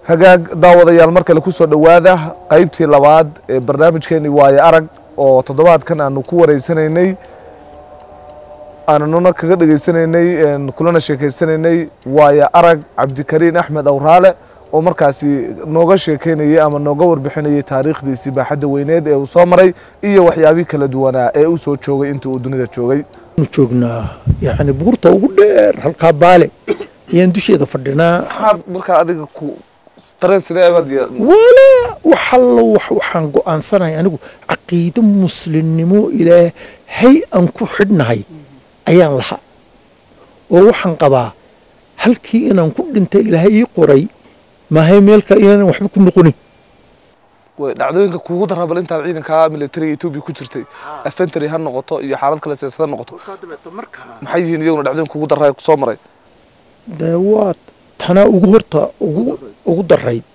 hagaag daawadayaal mar kale kusoo dhowaada qaybtii labaad ee barnaamijkeeni waaye arag oo toddobaadkan aanu ku wareysanaynay aananuna kaga dhegeysanaynay kulana sheekeysanaynay waaye arag cabdikariin axmed awraale oo markaasi nooga sheekeynayay ama nooga warbixinayay taariikhdiisii baaxadda weyneed ee uu soo maray iyo waxyaabihii kala duwanaa ee uu soo joogay intii uu dunida joogay joognaa yani buurta ugu dheer halkaa baale ayaan dusheeda fadhinaa maxaad markaa adiga ku dareen sidee abaad walaa wax allo wax waxaan go'aansanaya anigu caqiido muslimnimo ilaahay aan ku xidhnahay ayaan lahaa oo waxaan qabaa halkii inaan ku dhintay ilaahay ii qoray maahay meel kale inaanan waxba ku noqonin way dhacdooyinka kuugu daraa bal intaad ciidanka militariga etoobiya ku jirtay afentary ha noqoto iyo xaalad kale siyaasad ha noqoto maxay yihiin iyaguna dhacdooyinka kuugu daraa ee kusoo maray dee waa tanaa ugu horta ugu ugu darayd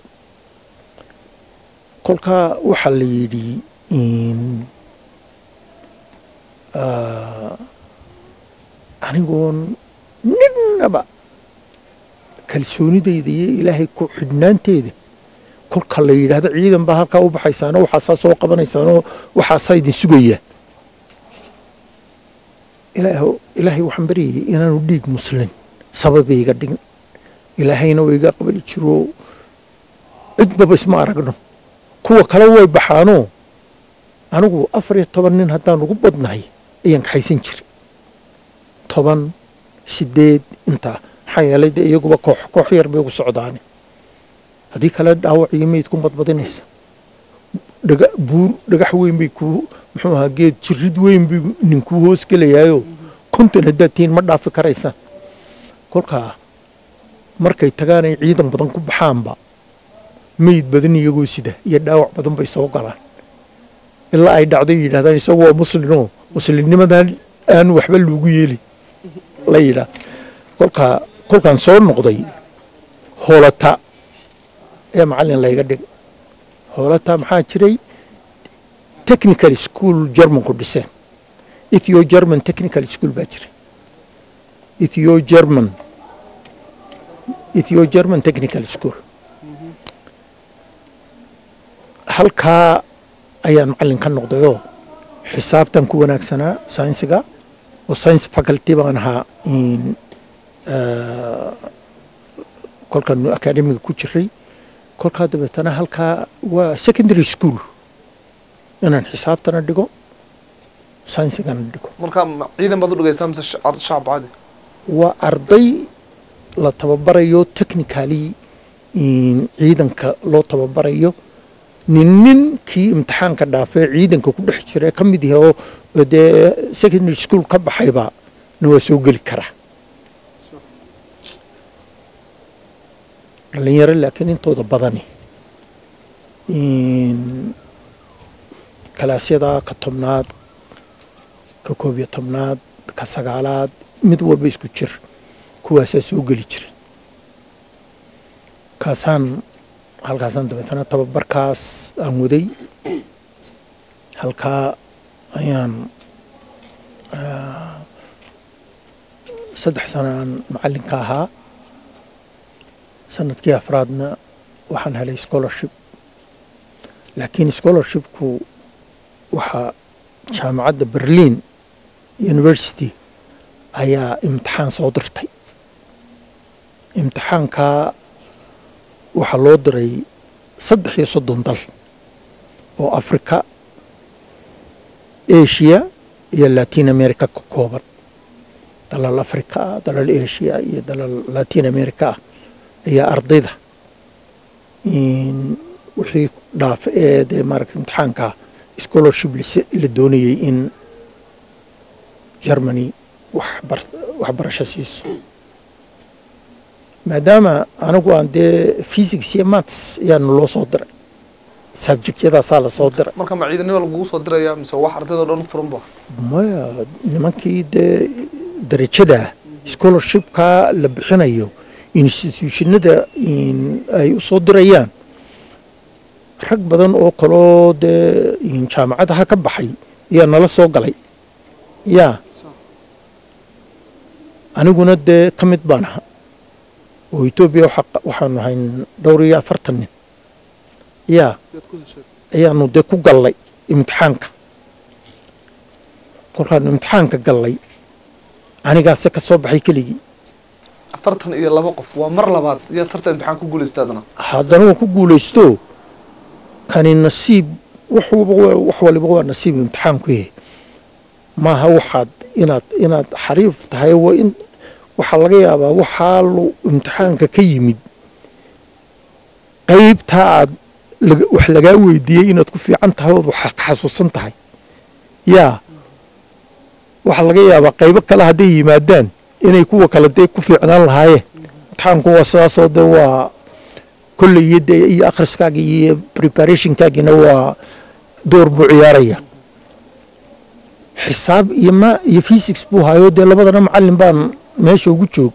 kolkaa waxaa la yidhi anigoon ninaba kalsoonidayda iyo ilaahay ku xidhnaanteeda kolka la yidhaahdo ciidan baa halkaa u baxaysaanoo waxaasaa soo qabanaysaanoo waxaasaa idin sugayaa ilaah ilaahay waxaan baryayay inaanu dhiig muslin sababayga dhigin ilaahayna waa iga qabali jiro cidbaba isma aragno kuwa kale way baxaanoo anigu afar iyo toban nin haddaan ugu badnahay ayaan kaxaysan jiray toban sideed intaa maxaa yeelay dee iyaguba koox koox yar bay ugu socdaane haddii kale dhaawac iyo meyd ku badbadinaysa dhaga buur dhagax weyn bay kuu muxuu ahaa geed jirid weyn bay ninkuu hoos gelayaayo konton haddaad tihiin ma dhaafi karaysaan kolkaa markay tagaanay ciidan badan ku baxaanba meyd badan iyagoo sida iyo dhaawac badan bay soo galaan ilaa ay dhacday yidhahdaan isagu waa muslinoo muslimnimadan aan waxba loogu yeelin la yidhaa kolkaa kolkaan soo noqday hoolata ee macallin layga dhig hoolata maxaa jiray technical school germanku dhiseen ethio german technical school baa jiray ethio german ethio german technical school halkaa ayaan macallin ka noqdayoo xisaabtan ku wanaagsanaa saynsiga oo science faculty baan ahaa kolkaan academiga ku jiray kolkaa dabeetana halkaa waa secondary school inaan xisaabtana dhigo saynsigana dhigo marka ciidan baad u dhigaysaa mise shacab caadi waa arday la tababarayo technically ciidanka loo tababarayo nin ninkii imtixaanka dhaafee ciidanka ku dhex jira ka mid yahay oo dee secondary school ka baxayba na waa soo geli karaa dhalinyaro laakiin intooda badani kalaasyada ka tobnaad ka koob iyo tobnaad ka sagaalaad mid walba isku jir kuwaasaa soo geli jiray kaasaan halkaasaan dabeetana tababarkaas aan waday halkaa ayaan saddex sano aan macallinka ahaa sanadkii afraadna waxaan helay scholarship laakiin scholarshipku waxaa jaamacadda berlin university ayaa imtixaan soo dirtay imtixaankaa waxaa loo diray saddex iyo soddon dal oo africa asia iyo latin america ka kooban dalal africa ah dalal asia iyo dalal latin america ah ayaa ardayda wixii dhaafa ee dee maaragta imtixaanka scholarship la doonayay in germany waxbarasho siiso maadaama anigu aan dee physics iyo maths ayaanu loo soo diray subjectyadaasaa la soo diray marka ma ciidanima lagugu soo diraya mise wax ardaydo dhan furan ba maya nimankii dee darajadaa scholarshipkaa la bixinayo institutionada ay u soo dirayaan rag badan oo kaloo dee jaamacadaha ka baxay ayaa nala soo galay yaa aniguna dee ka mid baan aha oo etoobiya waxa- waxaanu ahayn dhowr iyo afartan nin yaa ayaanu dee ku gallay imtixaanka kolkaanu imtixaanka gallay anigaase ka soo baxay keligii afartan iyo laba qof waa mar labaad iyo tartan imtixaan ku guulaysta adna haddana waan ku guulaysto kani nasiib wax walba waa- wax waliba waa nasiib imtixaanku yahay maaha waxaad inaad inaad xariif tahay waa in waxaa laga yaabaa waxaa lu imtixaanka ka yimid qaybtaa aad laga- wax lagaa weydiiyey inaad ku fiican tahay ood wax ka xasuusan tahay yaa waxaa laga yaabaa qaybo kale hadday yimaadaan inay kuwa kale dee ku fiicnaan lahaayeen imtixaanku waa sidaasoo dee waa kolley iyo dee iyo akhriskaagi iyo preparationkaagina waa door buu ciyaaraya xisaab iyo ma iyo physics buu hayo dee labadana macallin baan meesha ugu joog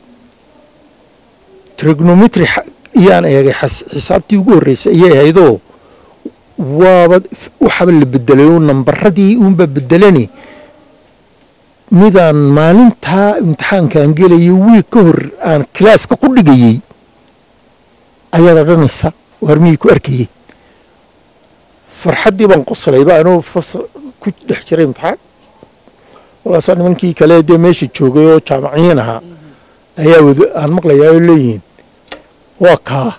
trigonometry xa- iyaan eegay xas- xisaabtii ugu horreysay ayay ahaydoo waaba waxaba la bedelay oo nambaradii uunba bedelani midaan maalintaa imtixaankaan gelayo wiig ka hor aan kilaaska ku dhigayey ayaad odhanaysa waar miyay ku arkayeen farxaddii baan qoslayba anuu fasal ku dhex jiray imtixaan walaasaa nimankii kale dee meesha joogay oo jaamaciyiin ahaa ayaa wada aan maqlayaa oo leeyihiin waa kaa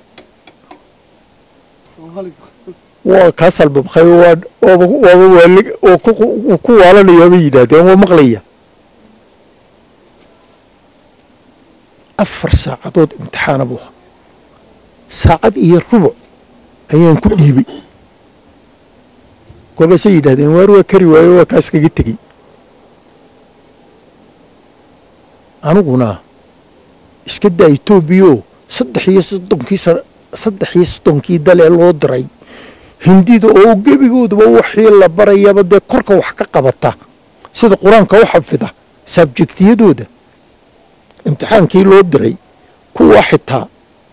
waa kaa salbabkay waa waaba waaba waalig oo ku uu ku waalanaya bay yidhaahdeen waa maqlaya afar saacadood imtixaana buu ahaa saacad iyo rubuc ayaan ku dhiibay kolkaasay yidhahdeen waar waa kari waayo waa kaas kaga tegey aniguna iska daa etoobiyo saddex iyo soddonkii sa- saddex iyo soddonkii dalee loo diray hindida oo gebigoodaba waxii la barayaba dee korka wax ka qabata sida qur-aanka u xafida sabjektiyadooda imtixaankii loo diray kuwa xitaa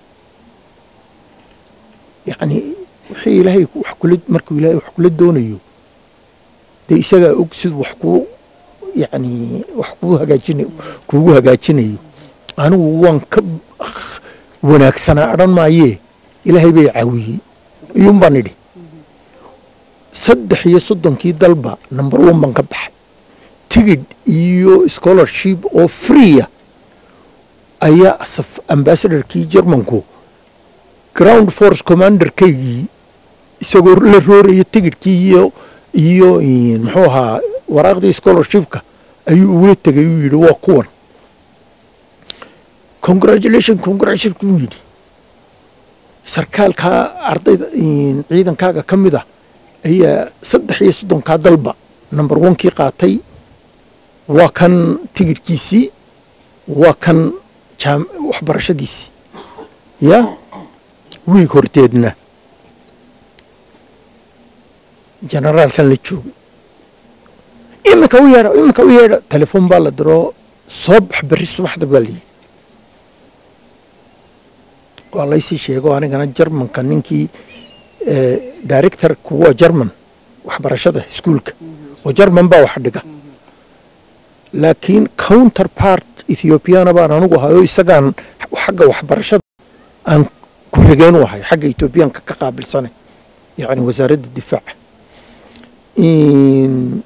yacni wixii ilaahay wax kula markuu ilaahay wax kula doonayo dee isagaa og siduu wax kuu yacni wax kuu hagaajinayo kuugu hagaajinayo anigu waan ka wanaagsanaa odhan maayee ilaahay bay caawiyey iyuun baan idhi saddex iyo soddonkii dalba number one baan ka baxay tigidh iyo scholarship oo freeya ayaa saf- ambassadorkii germanku ground force commanderkaygii isagoo la rooraya tigidhkii iyo iyo in, muxuu ahaa waraaqdii scholarshipka ayuu ugula tegay uu yidhi waa kuwan congratulation congratulation buu yidhi sarkaalkaa ardayda in, ciidankaaga ka mid ah ayaa saddex iyo soddonkaa dalba number onkii qaatay waa kan tigidhkiisii waa kan jaam- waxbarashadiisii ya wiig horteedna generaalkan la joogay iminka u yeedha iminka u yeedha telefoon baa la diroo soo bax berri subaxda baa layidhi waa laysii sheego anigana jarmanka ninkii eh, directorku waa jarman waxbarashada iskuulka oo jarman baa wax dhiga laakiin counter part ethiopiana baan anugu ahayo isagaan xagga waxbarashada aan ku xigeen u ahay xagga ethiobiyaanka ka qaabilsane yacni wasaaradda difaaca In-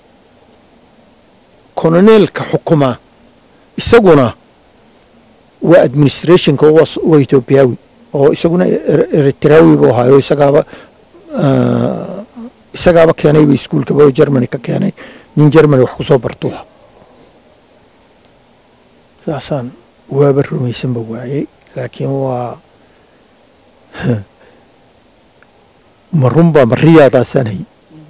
koloneelka xukumaa isaguna waa administrationka waa s- waa ethiobiyawi oo isaguna Er- eritraawi buu ahayo isagaaba ah, isagaaba keenayba iskuulkaba oo germany ka keenay nin germany wax ku soo bartuha saasaan waaba rumaysanba waayey laakiin waa ma runbaa ma riyaadaasaan hay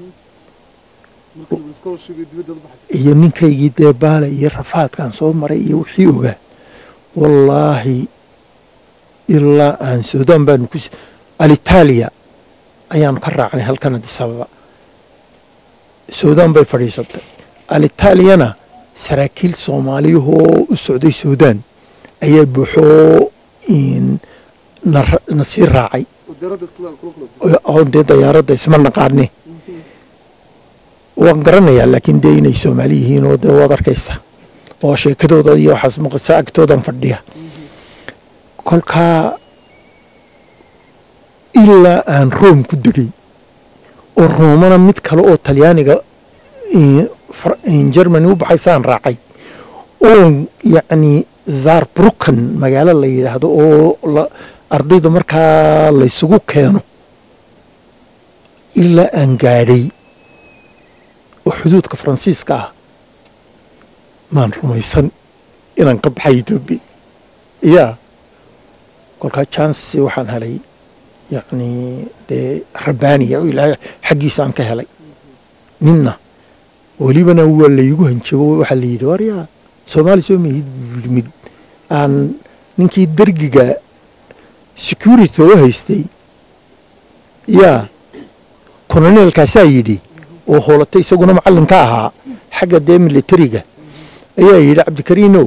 iyo ninkaygii dee baale iyo rafaadkaan soo maray iyo wixii ogaa wallaahi ilaa aan suudaan baanu ku s- alitaaliya ayaanu ka raacnay halkan addis ababa suudaan bay fadhiisatay alitaaliyana saraakiil soomaaliyahoo u socday suudaan ayaa buuxoo in na ra- na sii raacay oo dee dayaaradda isma naqaane waan garanayaa laakiin dee inay soomaali yihiin oo dee waad arkaysa oo sheekadooda iyo waxaas maqasa agtoodan fadhiya kolkaa ilaa aan room ku degay oo roomana mid kale oo talyaaniga germany u baxaysaan raacay oo yacni zarbrukan magaalo la yidhaahdo oo ardayda markaa laysugu keeno ilaa aan gaadhay oo xuduudka faransiiska ah maan rumaysan inaan ka baxay etoobiya yaa kolkaa chance waxaan helay yacni dee rabbaaniya oo ilaahay xaggiisa aan ka helay ninna welibana waa laygu hanjabo waxaa la yidhi waryaa soomaali soo mihid mid aan ninkii dergiga security oo haystay yaa koloneelkaasaa yidhi oo hoolatay isaguna macallinka ahaa xagga dee militariga ayaa yidhi cabdikariinow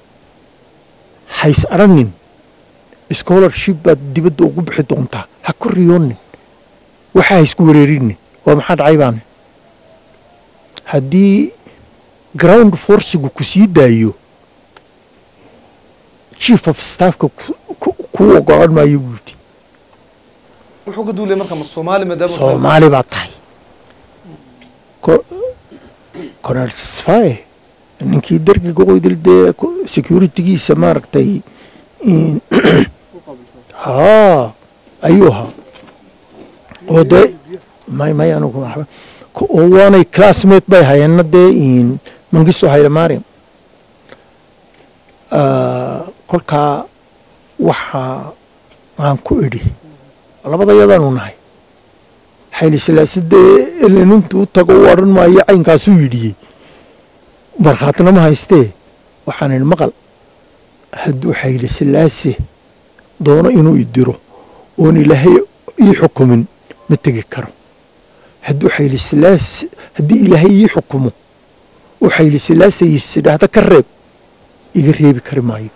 hays adhanin scholarship baad dibadda ugu bixi doontaa ha ku riyoonin waxa ha isku wareerinin waa maxaa dhacay baane haddii ground forcigu ku sii daayo chief of staffka kuu ogolan maayo buu yidhi wuxuu ka duulay marka ma soomaali maadaama soomaali baa tahay cornel sfaye ninkii dergiga qoydil dee securitygiisa maaragtay haa ayuu ahaa oo dee may may anugu oo waanay classmate bay hayeenna dee mangisto haylamaariam kolkaa waxaa aan ku idhi labada yadaanu nahay xayli silaase dee elenintu u tago u odhan maayo caynkaasuu yidhiyey markhaatina ma haystee waxaan idhi maqal hadduu xayli silaase doono inuu idiro oon ilaahay ii xukumin ma tegi karo hadduu xayli silaase haddii ilaahay ii xukumo oo xayli silaase isidhaahda ka reeb iga reebi kari maayo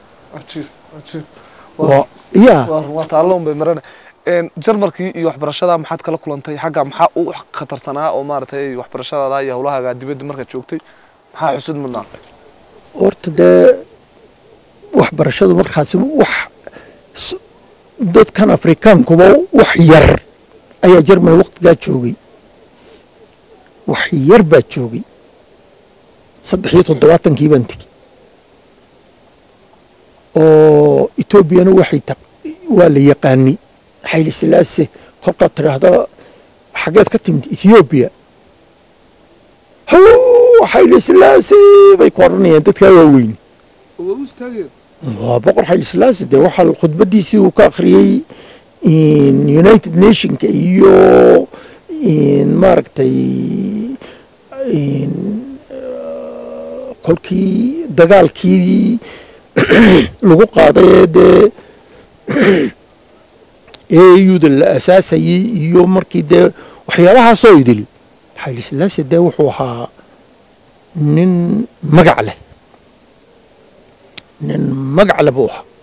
yaa waa taalloon bay marana jarmalkii iyo waxbarashada maxaad kala kulantay xagga maxaa u khatarsanaa oo maaragtay waxbarashadaada iyo howlahaaga dibadda markaad joogtay maxaa xusud mudnaa horta dee waxbarashadu markaasi wax dadkan afrikaankuba wax yar ayaa jermany waktigaa joogay wax yar baa joogay saddex iyo toddobaatankii baan tegi oo etoobiyana waxay ta waa la yaqaani xayli silaase kolkaad tidhaahda xageed ka timid ethoobiya xayli silaase bay ku odhanayaan dadkaa waaweyn waa boqor xayli silaase dee waxaa khudbadiisii uu ka akhriyey united nationka iyo maaragtay kolkii dagaalkii lagu qaaday ee dee auda la asaasayey iyo markii dee waxyaabahaasoo idil xayli silaase dee wuxuu ahaa nin magac leh nin magac leh buu ahaa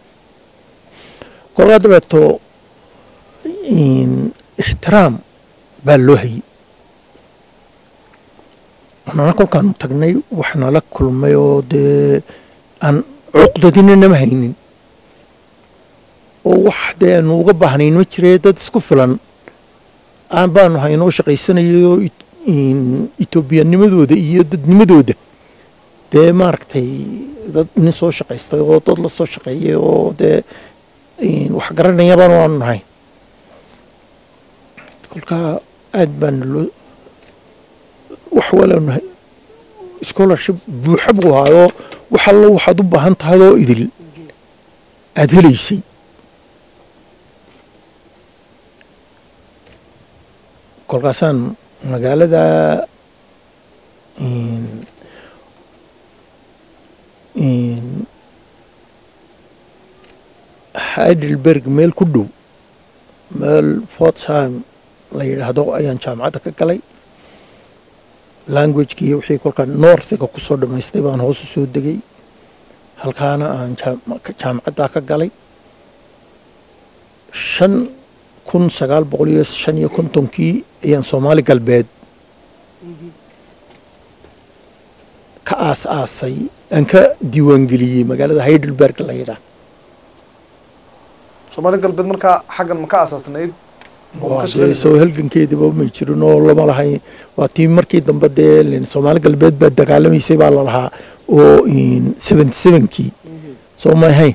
kolkaa dabeeto ixtiraam baa loo hayey nana kolkaanu tagnay wax nala kulmay oo dee aan cuqdadina nama haynin oo wax dee aanu uga baahnayn ma jiree dad isku filan aan baanu haynoo shaqaysanayoo etoobiyanimadooda iyo dadnimadooda dee maaragtay dad nin soo shaqaystay oo dad la soo shaqeeyay oo dee wax garanaya baanu aanu nahay kolkaa aad baana loo wax walaanu scholarship buuxa buu ahaayoo wax allo waxaad u baahan tahay oo idil aada helaysay kolkaasaan magaalada heidelberg meel ku dhow meel fortsheim la yidhaahdo ayaan jaamacadda ka galay languageki iyo wixii kolkaa northiga ku soo dhammaystay baan hoosu soo degay halkaana aan jaamacaddaa ka galay shan kun sagaal boqol iyo shan iyo kontonkii ayaan soomaali galbeed ka aas aasay aan ka diiwaangeliyey magaalada heidelberg la yidhaah soomaali galbeed markaa xaggan ma ka asaasnayd oo ma ka waa dee shaqaynaysa? soo halgankeediba may jirin oo lama lahayn waa tii markii dambe dee len- soomaali galbeed baa dagaalamaysay baa la lahaa oo seventy sevenkii soo ma ahayn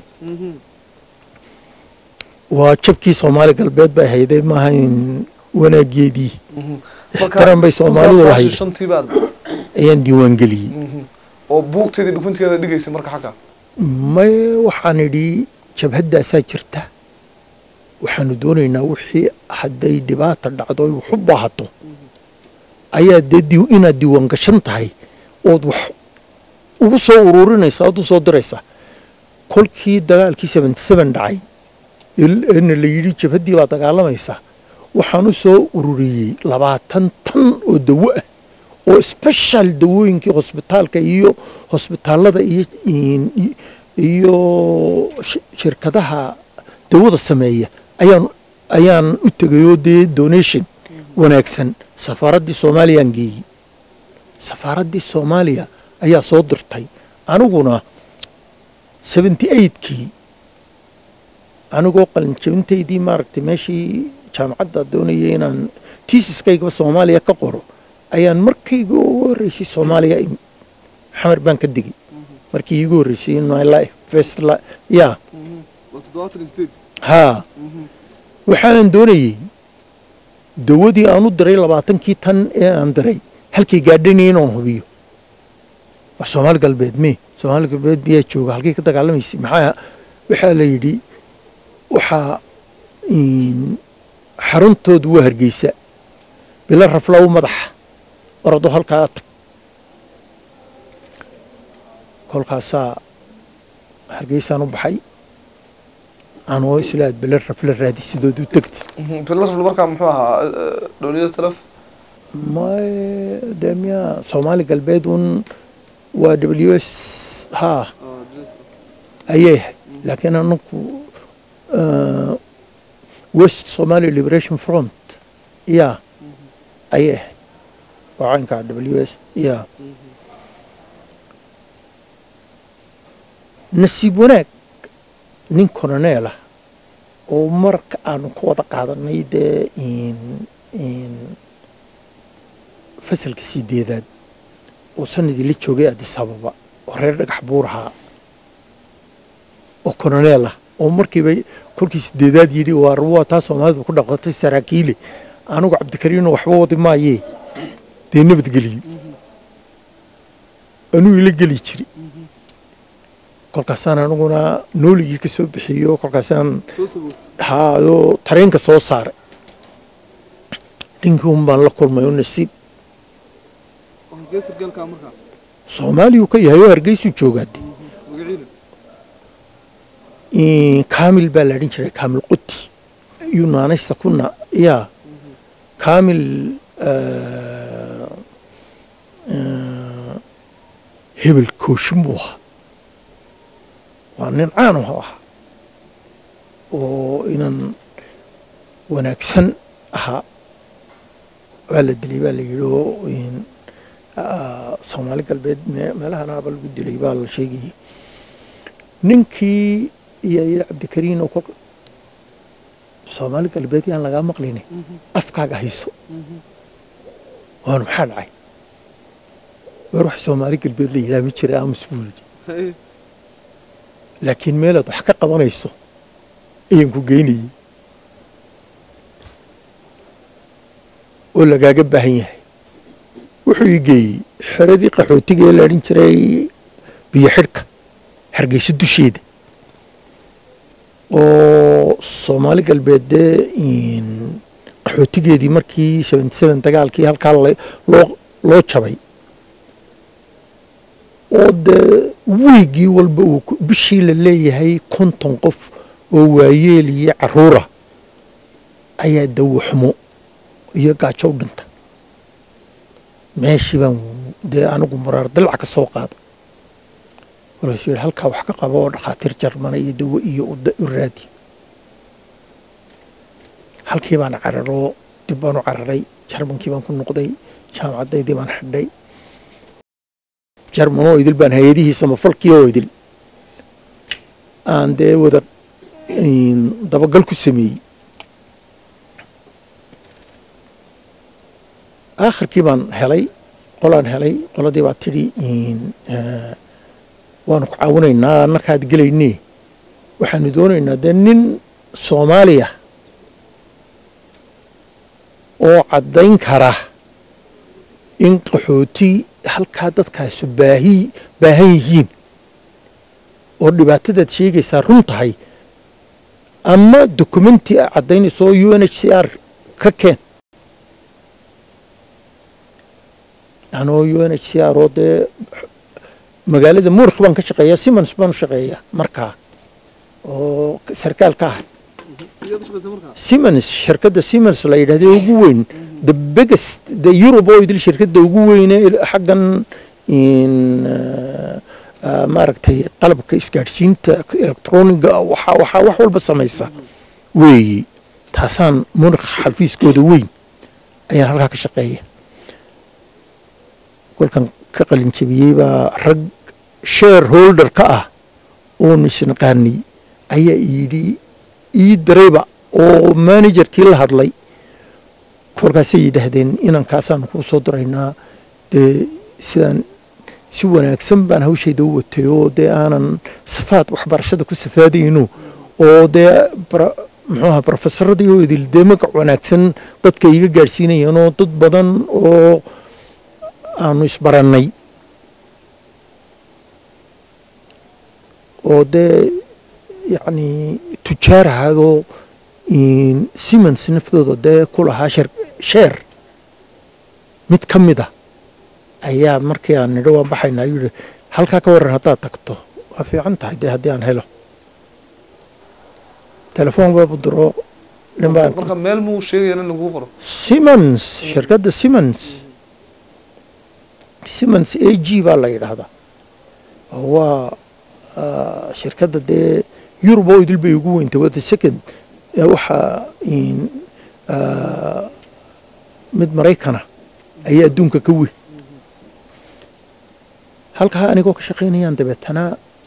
waa jabkii soomaali galbeed bay hayday maaha in wanaageedii Mhm. ixtiraam bay soomaalidu Marka lahayd shantii baad ayaan diiwaangeliyey Mhm. oo buugteedii dhukunteeda dhigaysa marka xagga may waxaan idhi jabhaddaasaa jirta waxaanu doonaynaa wixii hadday dhibaata dhacdo ay wax u baahato ayaa dee di- inaad diiwaan gashan tahay ood wax ugu soo ururinaysa ood u soo diraysa kolkii dagaalkii seventy seven dhacay il- eena la yidhi jabhaddii baa dagaalamaysa waxaan u soo ururiyey labaatan tan oo dawo ah oo special dawooyinkii hosbitaalka iyo hosbitaalada iyo in- iyo shi- shirkadaha dawada sameeya ayaan ayaan u tegayoo dee donation wanaagsan safaaraddii soomaaliyaan geeyey safaaraddii soomaaliya ayaa soo dirtay aniguna seventy eightkii anigoo qalinjabintaydii maaragtay meeshii jaamacadda doonayay inaan tiisiskaygaba soomaaliya ka qoro ayaan markayga ugu horreysay soomaaliya imi xamar baan ka digay markii iigu horreysay in my life first li ya haa waxaanan doonayey dawadii aan u diray labaatankii tan ee aan diray halkii gaadhanaya inaan hubiyo waa soomaali galbeed me soomaali galbeed biyaa jooga halkay ka dagaalamaysay maxaa waxaa la yidhi waxaa in, xaruntoodu waa hargeysa bilo rafla u madaxa orado halkaa tag kolkaasaa hargeysaan u baxay anoo islaad bilo rafla raadisidood u tegti filasl markaa muxuu ahaa dhowliya salaf may dee miyaa soomaali galbeed un waa w s ha ayay ahayd laakiin anaku uh, west somali liberation front ya ayay ahayd waa caynkaa w s ya nasiib wanaag nin coloneel ah oo marka aanu ka wada qaadanay dee in in fasalka sideedaad oo sanadii la joogay addis ababa oo reer dhagax buur ahaa oo coloneel ah oo markiiba kolkii sideedaad yidhi waa waa taa soomaalidu ku dhaqatay saraakiile anigu cabdikariino waxba wadi maayee dee nabadgeliyo anuu ila geli jiri kolkaasaan aniguna nooligii ka soo bixiyo kolkaasaan haadoo tareenka soo saaray ninkii un baan la kulmay oo nasiib soomaaliyuu ka yahay oo hargeysuu joogaade kaamil baa la odhan jiray kaamil quti yunaanaysa kuna yaa kaamil hebel kooshin buu ahaa waa nin caan u ahaa oo inan wanaagsan ahaa waa la dilay baa la yidhi oo soomaali galbeed meelahanaaba lagu dilay baa la sheegayay ninkii ayaa yidhi cabdikariin oo kolka soomaali galbeed yaan lagaa maqlayne afkaaga hayso waanu maxaa dhacay weer wax soomaali galbeed la yidhaha ma jira aamus buu yidhi laakiin meelaad wax ka qabanayso ayaan ku geynayey oo lagaaga baahan yahay wuxuu ii geeyey xeradii qaxootiga ee la odhan jiray biyo xidhka hargeyso dusheeda oo soomaali galbeed dee qaxootigeedii markii seventy seven dagaalkii halkaa loo loo jabay oo dee wiigii walba uu bishii la leeyahay konton qof oo waayeel iyo caruura ayaa dawaxumo iyo gaajo u dhinta meeshii baan dee anigu muraar dalac ka soo qaada walaasuu yidhi halkaa wax ka qaba oo dhakhaatiir jarmana iyo dawo iyo u raadi halkii baan cararoo dib baan u cararay jarmankii baan ku noqday jaamacaddaydii baan xidhay jarman oo idil baan hay-adihiisa mafalkii oo idil aan dee wada dabagal ku sameeyey aakhirkii baan helay qolaan helay qoladii baa tidhi waanu ku caawinaynaa annakaad gelaynee waxaanu doonaynaa dee nin soomaaliya oo caddayn kara in qaxooti halkaa dadkaasu baahi baahan yihiin oo dhibaatadaad sheegaysaa run tahay ama dokumenti a caddaynayso oo u n h c r ka keen anoo u n h c r oo dee magaalada muurikh baan ka shaqeeyaa simons baan u shaqeeyaa markaa oo sarkaal ka ah simons shirkadda simons la yidhahda ugu weyn the biggest the europe oo idil shirkadda ugu weyne xaggan maaragtay qalabka isgaadhsiinta electroniga waxa waxaa wax walba samaysa weeyi taasaan munikh xafiiskooda weyn ayaan halkaa ka shaqeeya kolkan ka qalin jabiyey baa rag share holder ka ah oon isnaqaanay ayaa yidhi ii darayba oo managerkii la hadlay kolkaasay yidhaahdeen inankaasaanu kuu soo diraynaa dee sidaan si wanaagsan baan hawshayda u watay oo dee aanan safaad waxbarashada ku safaadayno oo dee muxuuaha brofesaradii oo idil dee magac wanaagsan dadka iga gaadhsiinayeen oo dad badan oo aanu isbarannay oo dee yacni tujaar ahaadoo simons naftooda dee ku lahaa sheer mid ka mid a ayaa markii aan nidho waan baxayna ayuu yihi halkaa ka waran haddaad tagto waa fiican tahay dee haddii aan helo telefoon baabu diro marka meel muu sheegaya in lagu qoro simons shirkadda simons simons a g baa la yidhaahdaa waa shirkadda dee yurub oo idil bay ugu weyntay wada second waxaa mid maraykana ayaa adduunka ka weyn halkaa anigoo ka shaqaynayaan dabeetana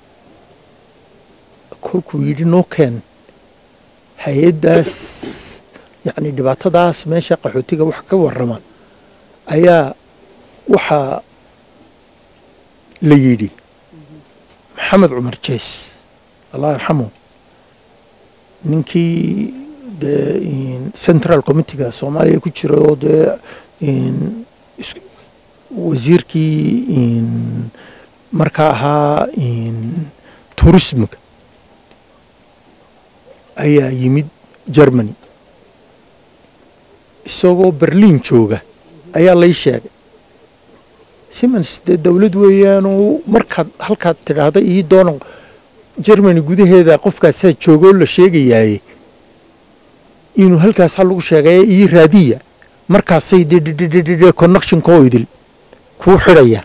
kolkuu yidhi noo keen hay-addaas yacni dhibaatadaas meesha qaxootiga wax ka warrama ayaa waxaa la yidhi maxamed cumar jees allah yarxamu ninkii dee central committeega soomaaliya ku jira oo dee wasiirkii markaa ahaa turismiga ayaa yimid germany isagoo berliin jooga ayaa lay sheegay simons dee dowlad weeyaanoo markaad halkaad tidhaahda ii doona germany gudaheeda qofkaasaa joogoo la sheegayaaye inuu halkaasa lagu sheegaya ii raadiya markaasay dddd connectionkoo idil kuu xidhaya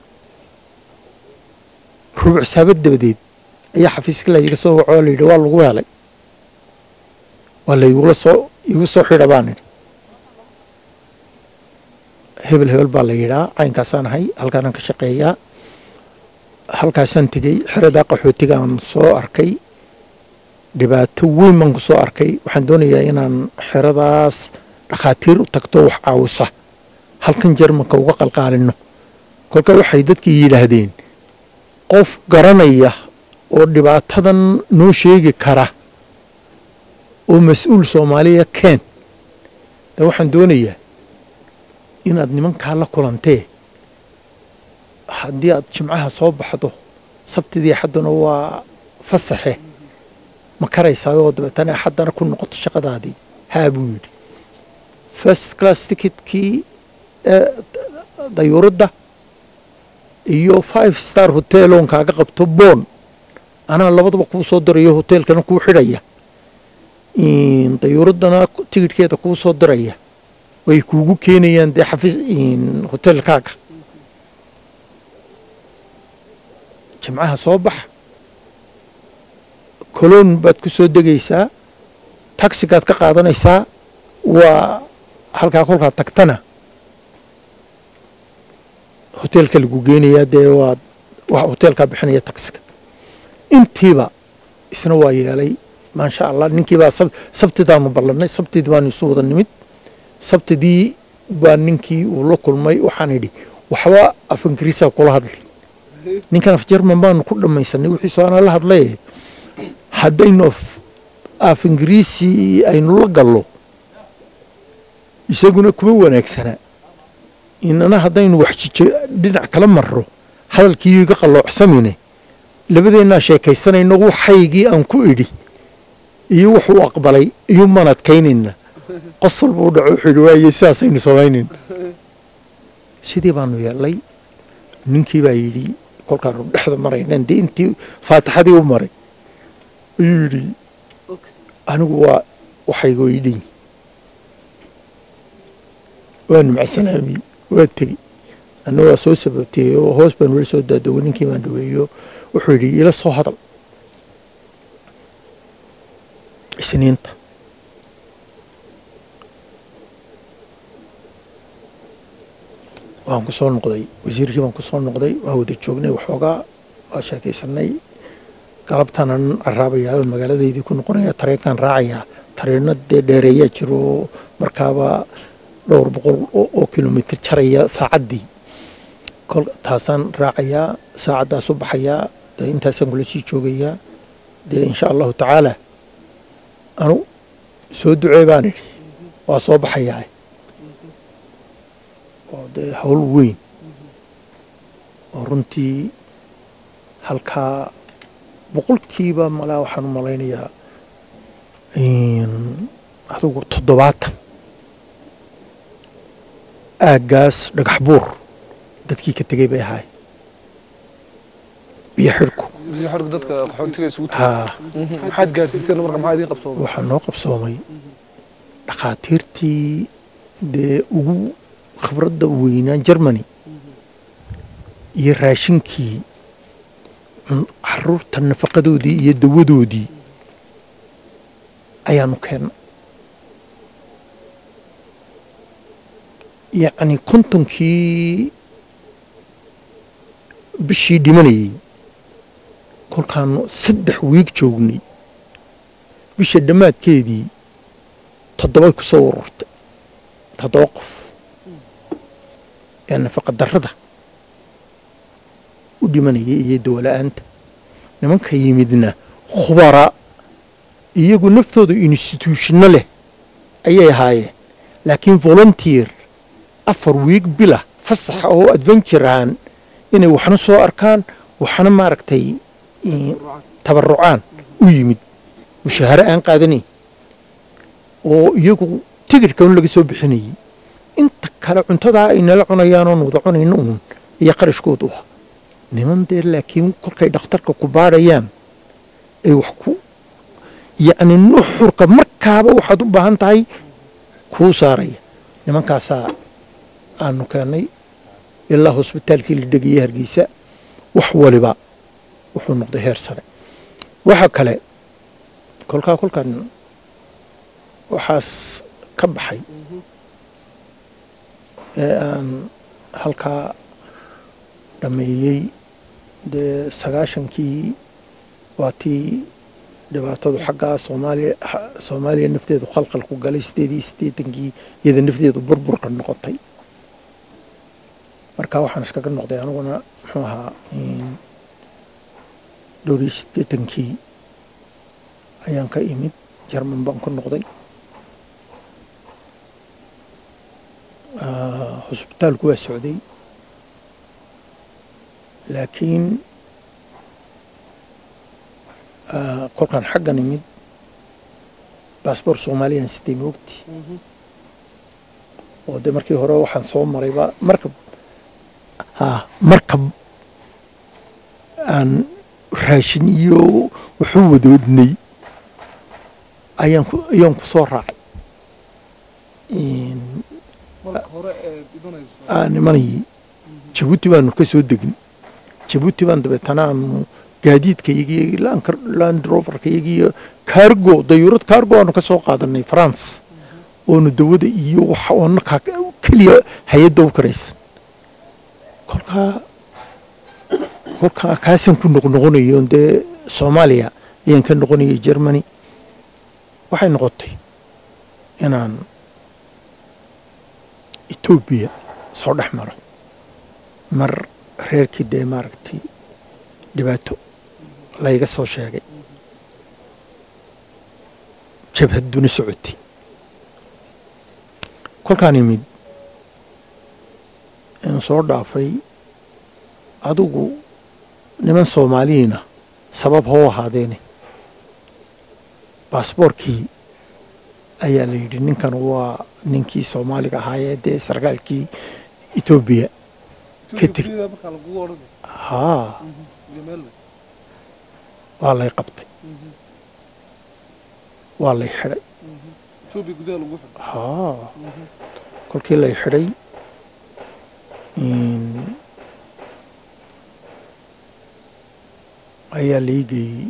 rubuc saabad dabadeed ayaa xafiiska layga soo wacoo layidhi waa lagu helay waa laygula soo igu soo xidha baan idhi hebel hebel baa la yidhaa caynkaasaan ahay halkaanaan ka shaqeeyaa halkaasaan tegey xeradaa qaxootigaan soo arkay dhibaato weyn baan ku soo arkay waxaan doonayaa inaan xeradaas dhakhaatiir u tagto wax caawisa halkan jermanka uga qalqaalino kolka waxay dadkii yidhaahdeen qof garanaya oo dhibaatadan noo sheegi kara oo mas-uul soomaaliya keen de waxaan doonayaa inaad nimankaa la kulantee haddii aad jimcaha soo baxdo sabtidii axadduna waa fasaxe ma karaysaa oo dabeetana axaddana ku noqoto shaqadaadii haa buu yidhi first class ticketkii dayuuradda iyo five star hotel oon kaaga qabto boon anaa labadaba kuu soo dirayo hoteelkana kuu xidhaya dayuuraddana tigidhkeeda kuu soo diraya way kuugu keenayaan dee xafiis hoteelkaaga jimcaha soo bax coloon baad ku soo degaysaa taxigaad ka qaadanaysaa waa halkaa kolkaad tagtana hoteelka lagu geenayaa dee waad waa hoteelkaa bixinaya taxiga intiiba isna waa yeelay maasha allah ninkiibaa sabtidaanu ballannay sabtidii baanu isu wada nimid sabtidii baa ninkii uu la kulmay waxaan idhi waxba af ingiriisa kula hadlay ninkan af jerman baanu ku dhammaysanay wixiisu aanaa la hadlay haddaynu af ingiriisi aynu la gallo isaguna kuma wanaagsana inana haddaynu waxjijo dhinac kala marro hadalkii iga qalloocsamine labadeennaa sheekaysanayno waxaygii aan ku idhi iyo wuxuu aqbalay iyo maan adkaynayna qosol buu dhaco wuxuu idhi waaye sidaasaynu samaynayna sidii baanu yeellay ninkii baa yidhi kolkaanu dhexda maraynan dee intii faatixadii u maray ayuu yidhi anigu waa waxaygoo idhin waanu macsalaamiyey waa tegey anna waa soo saboteeyey oo hoos baan weli soo daadoway ninkii baan dhaweeyo wuxuu yidhi ila soo hadal isniinta waan ku soo noqday wasiirkii baan ku soo noqday waa wada joognay waxoogaa waa sheekaysanay galabtaanan caraabayaa oo magaaladaydii ku noqonaya tareenkaan raacayaa tareeno dee dheereeyaa jiro markaaba dhowr boqol oo kilomitr jaraya saacaddii kol taasaan raacayaa saacaddaas u baxayaa dee intaasaan kula sii joogayaa dee insha allahu tacaala anu soo ducee baan idhi waa soo baxayaa oo dee hawl weyn oo runtii halkaa boqolkiiba malaa waxaan u malaynayaa adugu toddobaatan aaggaas dhagax buur dadkii ka tegey bay ahaay biyo xidhku dadka qaxoontiga isugu haa maxaad gaarsiiseen marka maxaa idiin qabsoomay waxaa noo qabsoomay dhakhaatiirtii dee ugu khibradda weynaa germany iyo raashinkii caruurta nafaqadoodii iyo dawadoodii ayaanu keennay yacni kontonkii bishii dhimanayey kolkaanu saddex wiig joognay bisha dhammaadkeedii toddobay ku soo ururtay toddoba qof ee nafaqa darrada u dhimanayay iyo dawala-aanta nimanka yimidna khubara iyagu naftooda instituushino leh ayay ahaayeen laakiin volunteer afar wiig bila fasaxa oo adventure ahaan inay waxna soo arkaan waxna maaragtay tabarucaan u yimid mushaaharo aan qaadanayn oo iyagu tigidhka un laga soo bixinayay inta kale cuntadaa ay nala cunayaan oon wada cunayno uun iyo qarashkoodu ah niman dee laakiin kolkay dhakhtarka ku baadhayaan ay wax ku yacni nuxurka markaaba waxaad u baahan tahay kuu saaraya nimankaasaa aanu keennay ilaa hosbitaalkii la dhegayay hargeysa wax waliba wuxuu noqday heer sare waxa kale kolkaa kolkan waxaas ka baxay ee aan halkaa dhammeeyey dee sagaashankii waa tii dhibaatadu xaggaa soomaaliya soomaaliya nafteedu khalkhal ku galay sideed iyo siddeetankii iyada nafteedu burburka noqotay marka waxaan iskaga noqday aniguna muxuu ahaa dhowr iyo siddeetankii ayaan ka imid jarman baan ku noqday hosbitaalku waa socday laakiin kolkaan xaggan imid baasboor soomaaliyaan sitay moogti oo dee markii hore waxaan soo marayba markab ha markab aan raashin iyo wuxuu wadoodnay ayaan ku ayaan ku soo raacay aan imanayay jabuuti baanu ka soo degnay jabuuti baan dabeetana aanu gaadiidkayagii landroverkayagii kaargo dayuurad kaargo aanu ka soo qaadanay france oonu dawada iyo wax oona keliya hay-adda u karaysan kolkaa kolkaa kaasaan ku noqnoqonayo dee soomaaliya ayaan ka noqonayay germany waxay noqotay inaan etoobiya soo dhex maro mar reerkii dee maaragtay dhibaato layga soo sheegay jabhadduna socotay kolkaan imid inuu soo dhaafay adigu niman soomaaliyiina sabab hoo ahaadeene baasboorkii ayaa la yidhi ninkan waa ninkii soomaaliga ahaayee dee sarkaalkii etoobiya ka teg haa waa lay qabtay waa lay xidhay haa kolkii lay xidhay ayaa lai geeyey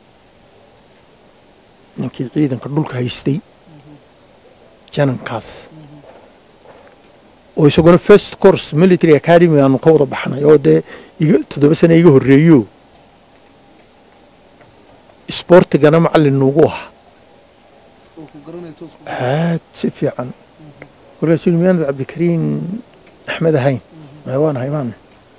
ninkii ciidanka dhulka haystay janankaas oo isaguna first course military academy aanu ka wada baxnay oo dee iga toddoba sana iga horreeyo isboortigana macallin nuugu ahaa aad si fiican kolkaasuu yidhi miyaanad cabdikariin axmed ahayn maya waan ahay maana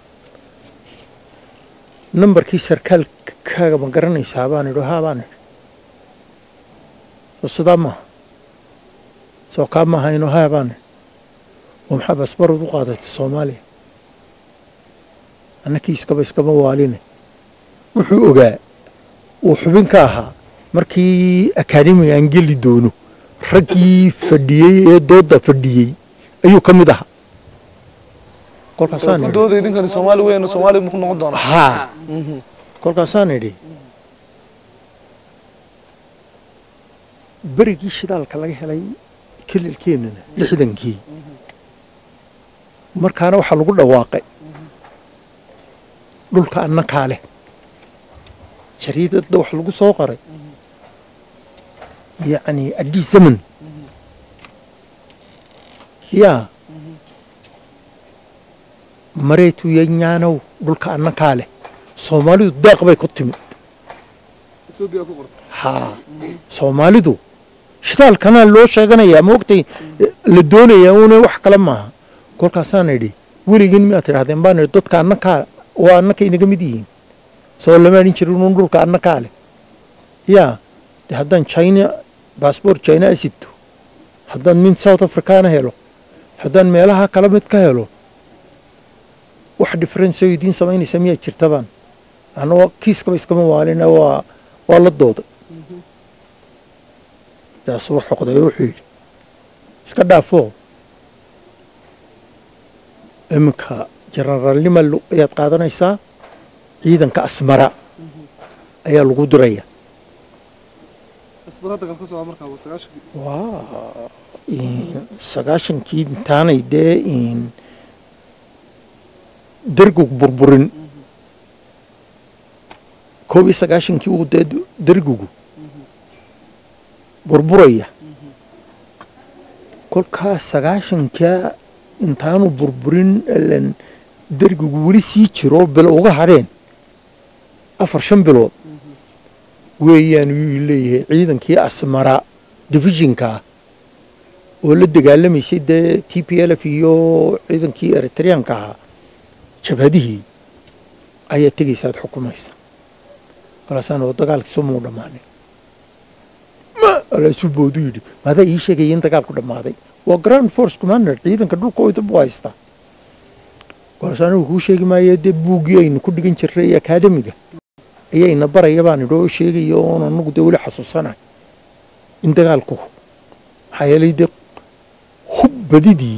nambarkii sarkaalkaaga ma garanaysaa baan idhi haa baan idhi soo sidaa maaha soo kaa ma ahayno haa baan idhi oo maxaa basbarad u qaadatay soomaaliya annakii iskaba iskama waaline wuxuu ogaa uu xubin ka ahaa markii akaademiga aan geli doono raggii fadhiyey ee doodda fadhiyey ayuu ka mid ahaa kolkaasaan idhi dooday ninkani soomaali weyn soomaali muxuu noqon doonaa haa kolkaasaan idhi berigii shidaalka laga helay kelilkeennana lixdankii markaana waxaa lagu dhawaaqay dhulka annakaa leh jariidadda wax lagu soo qoray yacni adii zaman yaa mareetu yanyaanow dhulka annakaa leh soomaalidu deeq bay ku timid haa soomaalidu shidaalkanaa loo sheeganayaa ma ogtay la doonayaa una wax kale maaha kolkaasaan idhi weligin miyaad tidhahdeen baan idhi dadka annakaa waa annaka inaga mid yihiin soo lama adhin jirin un dhulka annakaa leh yaa de haddaan china baasboort china asito haddaan mid south africana helo haddaan meelaha kala mid ka helo wax difference oo idiin samaynaysa miyaa jirtabaan anagoo kiiskaba iskama waalina waa waa la dooday daasuu xoqday oo wuxuu yidhi iska dhaafoo iminka jenaraalnima ayaad qaadanaysaa ciidanka asmara ayaa lagu diraya waa sagaashankii intaanay dee dergug burburin koob iyo sagaashankii uu dee dergugu burburaya kolkaa sagaashankaa intaanu burburin lan dergigu weli sii jiro bil uga hadheen afar shan bilood weeyaan yuu leeyahay ciidankii asmara divisionka ah oo la dagaalamaysay dee t p l f iyo ciidankii eritreanka ahaa jabhadihii ayaa tegaysaad xukumaysa kalaasaan oo dagaalkiisu muu dhammaanin ma alaasuu boodu yidhi maadaa ii sheegaya in dagaalku dhammaaday waa grand force commander ciidanka dhulka oyda buu haystaa kalaasaan anigu kuu sheegi maayo dee buuggii aynu ku dhigan jirray akaademiga ayayna baraya baan idhi oo sheegaya oon anagu dee weli xasuusanahay in dagaalku maxaa yeelay dee hub badidii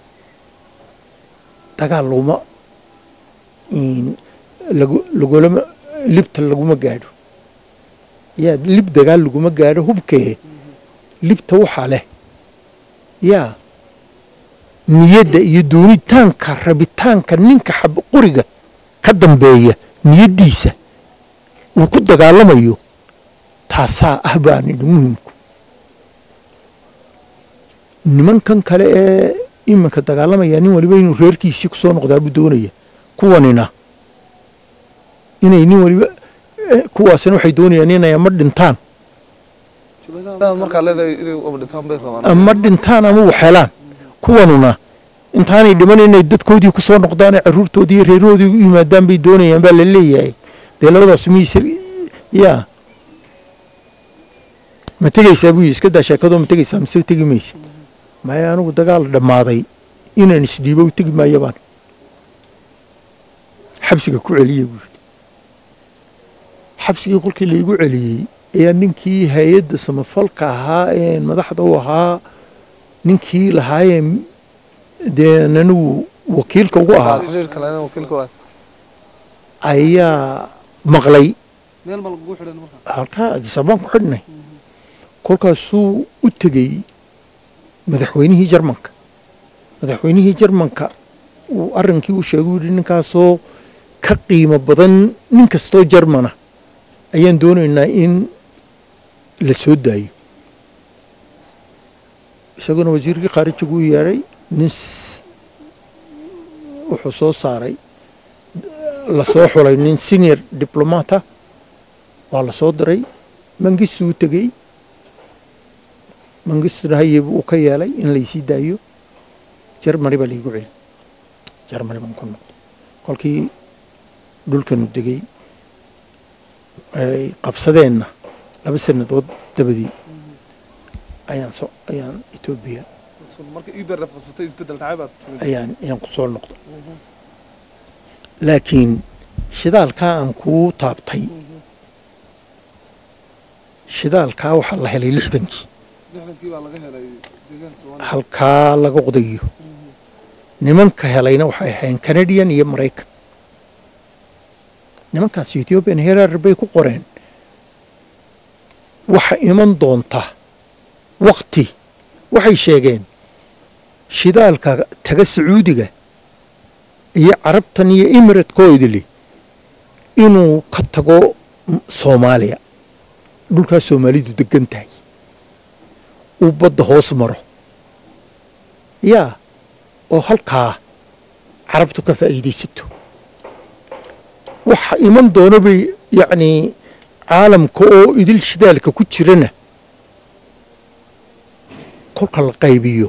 dagaal laguma lagulama libta laguma gaadho yaa lib dagaal laguma gaadho hubkee libta waxaa leh yaa niyadda iyo doonitaanka rabitaanka ninka xab qoriga ka dambeeya niyaddiisa uu ku dagaalamayo taasaa ah baan idhi muhimku nimankan kale ee iminka dagaalamaya nin waliba inuu reerkiisii ku soo noqdaa buu doonaya kuwanina inay nin waliba kuwaasina waxay doonayaan inay ama dhintaan markaa leedahay inay ama dhintaan bay rabaan ama dhintaan ama waxeelaan kuwanuna intaanay dhiman inay dadkoodii ku soo noqdaan caruurtoodii iyo reerahoodii u yimaadaan bay doonayaan baa la leeyahay dee labadaas miyse yaa ma tegaysaa buu iska daa sheekadoo ma tegaysaa mise tegi maysid maya anigu dagaal dhammaaday inaan isdhiibo u tegi maayo baan xabsiga ku celiyey buu yidhi xabsigii kolkii laigu celiyey ayaa ninkii hay-adda samafalka ahaa ee madaxda u ahaa ninkii lahaayeen dee anigu wakiilka ugu ahaa xiriirka lahayn wakiilka waa ayaa maqlay meel ma lagugu xidhan markaa halkaa adisabaan ku xidhnay kolkaasuu u tegey madaxweynihii jarmanka madaxweynihii jarmanka uu arrinkii u sheegay u yidhi ninkaasoo ka qiimo badan nin kastoo jarmana ayaan doonaynaa in la soo daayo isaguna wasiirkii khaarijigu u yeedhay nin s- wuxuu soo saaray la soo xulay nin senior diplomata waa la soo diray mangistu u tegey mangistuna hayeb uu ka yeelay in laysii daayo jarmani baa laigu celi jarmani baan ku noqday kolkii dhulkanu degey ay qabsadeenna laba sannadood dabadii ayaan so ayaan etoobiya marka iber qabsatay isbedel dhacay baad timid ayaan ayaan ku soo noqday laakiin shidaalkaa aan kuu taabtay shidaalkaa waxaa la helay lixdankii lixdankii baa laga helay deegaanka soomaaliya halkaa laga qodayo nimanka helayna waxay ahayn canadian iyo maraykan nimankaas ethiopian herar bay ku qoreen waxa iman doonta wakti waxay sheegeen shidaalka taga sacuudiga iyo carabtan iyo emiratkoodili inuu ka tago m- soomaaliya dhulkaas soomaalidu degan tahay uu badda hoos maro yaa oo halkaa carabtu ka faa'iidaysato waxa iman doona bay yacnii caalamka oo idil shidaalka ku jirana kolka la qaybiyo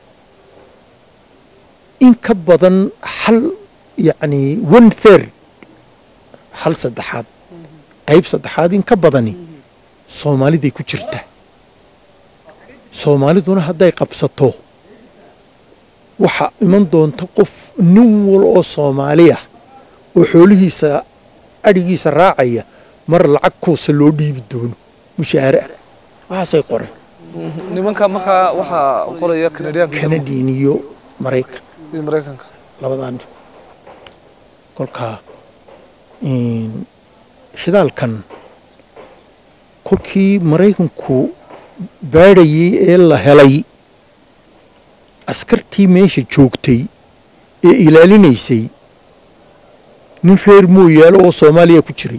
in ka badan hal yacnii one third hal saddexaad qayb saddexaad in ka badani soomaaliday ku jirta soomaaliduna hadday qabsato waxaa iman doonta qof nin wal oo soomaaliya oo xoolihiisa adhigiisa raacaya mar lacag kuusa loo dhiibi doono mushaare waxaasay qoreen nimanka markaa waxaa qoraya canadianka canadian iyo maraykan iyo maraykanka labadaan dhib kolkaa in shidaalkan kolkii maraykanku baadhayay ee la helay askartii meesha joogtay ee ilaalinaysay nin reer mooyaalo oo soomaaliya ku jiray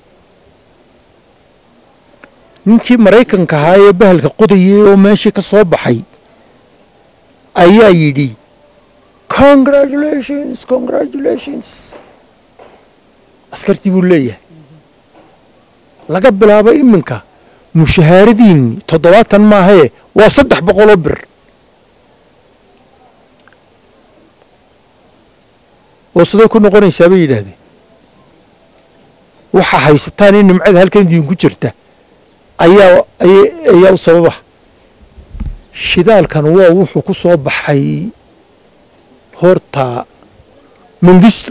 ninkii maraykanka ahaa ee bahalka qodayay oo meeshii ka soo baxay ayaa yidhi congratulations congratulations askartii buu leeyahay laga bilaabo iminka mushahaaradiinni toddobaatan maahee waa saddex boqoloo bir oo siday ku noqonaysaa bay yidhaahdeen waxaa haysataan in nimcada halkan idinku jirta ayaa aya- ayaa u sababa shidaalkan waa wuxuu ku soo baxay horta mangisto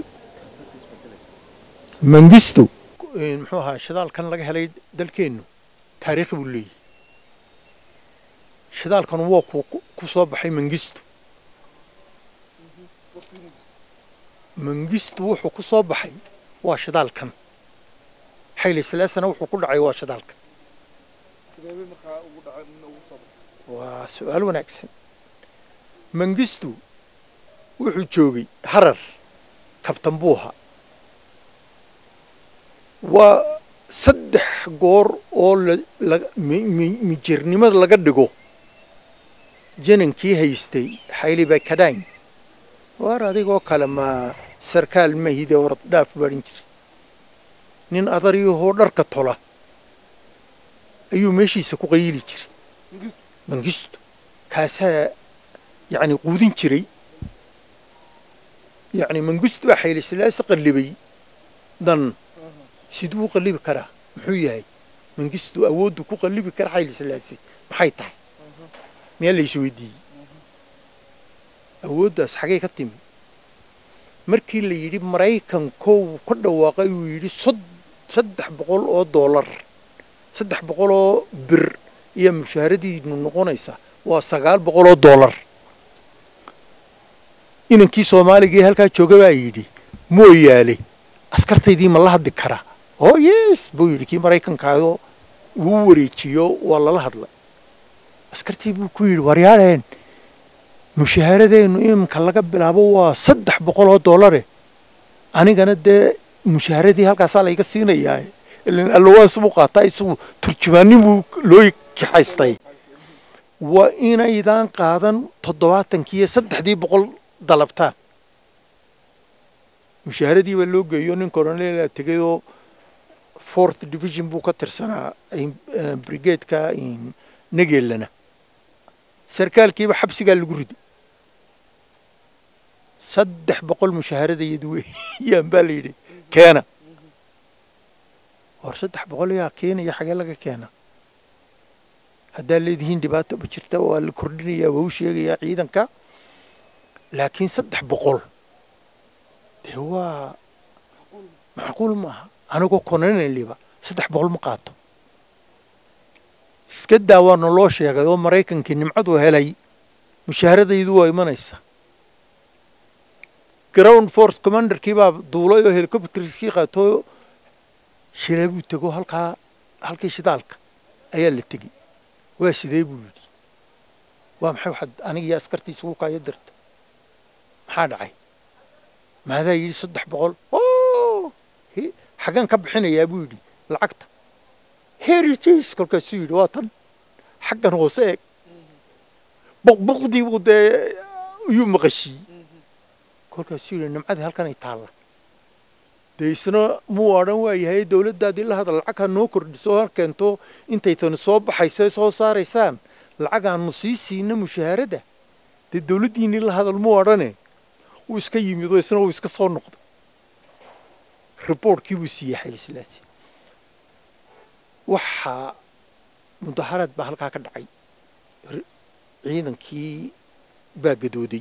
mangisto muxuu ahaa shidaalkan laga helay dalkeennu taariikhi buu leeyahy shidaalkan waa ku ku soo baxay mangisto mangisto wuxuu ku soo baxay waa shidaalkan xayli silaasana wuxuu ku dhacay waa shidaalkan sideebay markaa ugu dhacay nin ugu soo baxay waa su-aal wanaagsan mangistu wuxuu joogay harar kabtan buuha waa saddex goor oo la- la- mi- mi- mijirnimada laga dhigo janankii haystay xayli bakadayn waar adigoo kale ma sarkaal mahide orod dhaaf baadhin jiray nin adariyahoo dharka tola ayuu meeshiisa ku qayili jiray mangistu kaasaa yacni quudin jiray yacni mangistu baa xayli silaase qallibay dan siduu u qallibi karaa muxuu yahay mangistu awooddu ku qallibi kara xayli silaase maxay tahay miyaa la isweydiiyey awooddaas xagee ka timi markii la yidhi maraykankow ka dhawaaqay uu yidhi saddex boqol oo doolar saddex boqol oo bir iyo mushaharadiinu noqonaysa waa sagaal boqol oo doolar inankii soomaaliga ee halkaa jooga baa yidhi mooyaale askartaydii ma la hadli karaa oo yes buu yidhi kii maraykankaadoo wuu wareejiyo waa lala hadlay askartii buu ku yidhi waryaaleen mushahaaradeennu iminka laga bilaabo waa saddex boqol oo doolare anigana dee mushahaaradii halkaasaa layga siinayaa ilan allowaans buu qaataa isagu turjumaanin buu loo kaxaystay waa inaydaan qaadan toddobaatankiiyo saddexdii boqol dalabtaan mushahaaradii baa loo geeyo nin coronela tegayoo fourth division buu ka tirsanaa brigadeka negeelana sarkaalkiiba xabsigaa lagu riday saddex boqol mushahaaradayadu weeyaan baa la yidhi keena war saddex boqol yaa keenaya xagee laga keena haddaa leedihiin dhibaata ma jirta waa la kordhinayaa waa u sheegayaa ciidanka laakiin saddex boqol dee waa macquul maaha anigoo kononeliba saddex boqol ma qaato iska daa waana loo sheegay oo maraykankii nimcadu helay mushaaharadaydu waa imanaysa ground force commanderkii baa duulay oo helicopterskii qaatoo shilay buu tego halkaa halkii shidaalka ayaa la tegey waa sidee buu yidhi waa maxay waxaad anigiyo askartii isugu kaayo dirta maxaa dhacay maadaa yidhi saddex boqol o xaggaan ka bixinayaa buu yidhi lacagta heritage kolkaasuu yidhi waa tan xaggan hoose eeg boqboqdii buu dee iyuu maqashiyey kolkaasuu yidhi nimcadii halkanay taalla dee isna muu odhan waayahay dowladdaadii la hadal lacag ha noo kordhiso ha keento intay tani soo baxaysa soo saaraysaan lacag aanu sii siina mushahaaradda dee dowladdiinii la hadal muu odhane wuu iska yimidoo isna wuu iska soo noqday riboortkii buu siiyey xaylislaasi waxaa mudaharaad baa halkaa ka dhacay ciidankii baa gadooday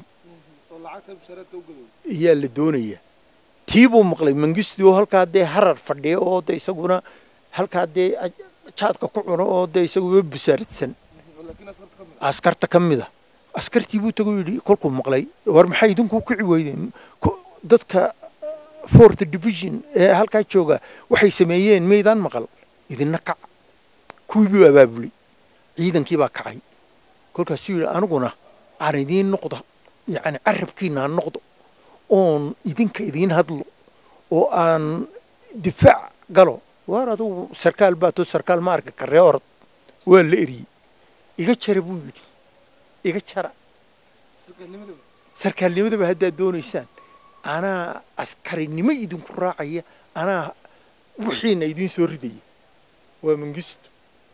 ayaa la doonaya tii buu maqlay mangisti oo halkaa dee harar fadhiya oo de isaguna halkaa dee jaadka ku cuno oo dee isaguba busaaradsan askarta ka mida askartii buu tagu yidhi kolkuu maqlay war maxay idinku kici weydeen dadka fourth division ee halkaa jooga waxay sameeyeen maydaan maqal idinna kac kuwii buu abaabulay ciidankii baa kacay kolkaasuu yidhi aniguna aan idiin noqdo yacni carabkiina aan noqdo oon idinka idiin hadlo oo aan difaac galo waar adugu sarkaal baato sarkaal ma arki karree orod waa la eriyey iga jara buu yidhi iga jara sarkaalnimadaba haddaad doonaysaan anaa askarinimo idinku raacaya anaa wixiina idiin soo ridaya waa mangisto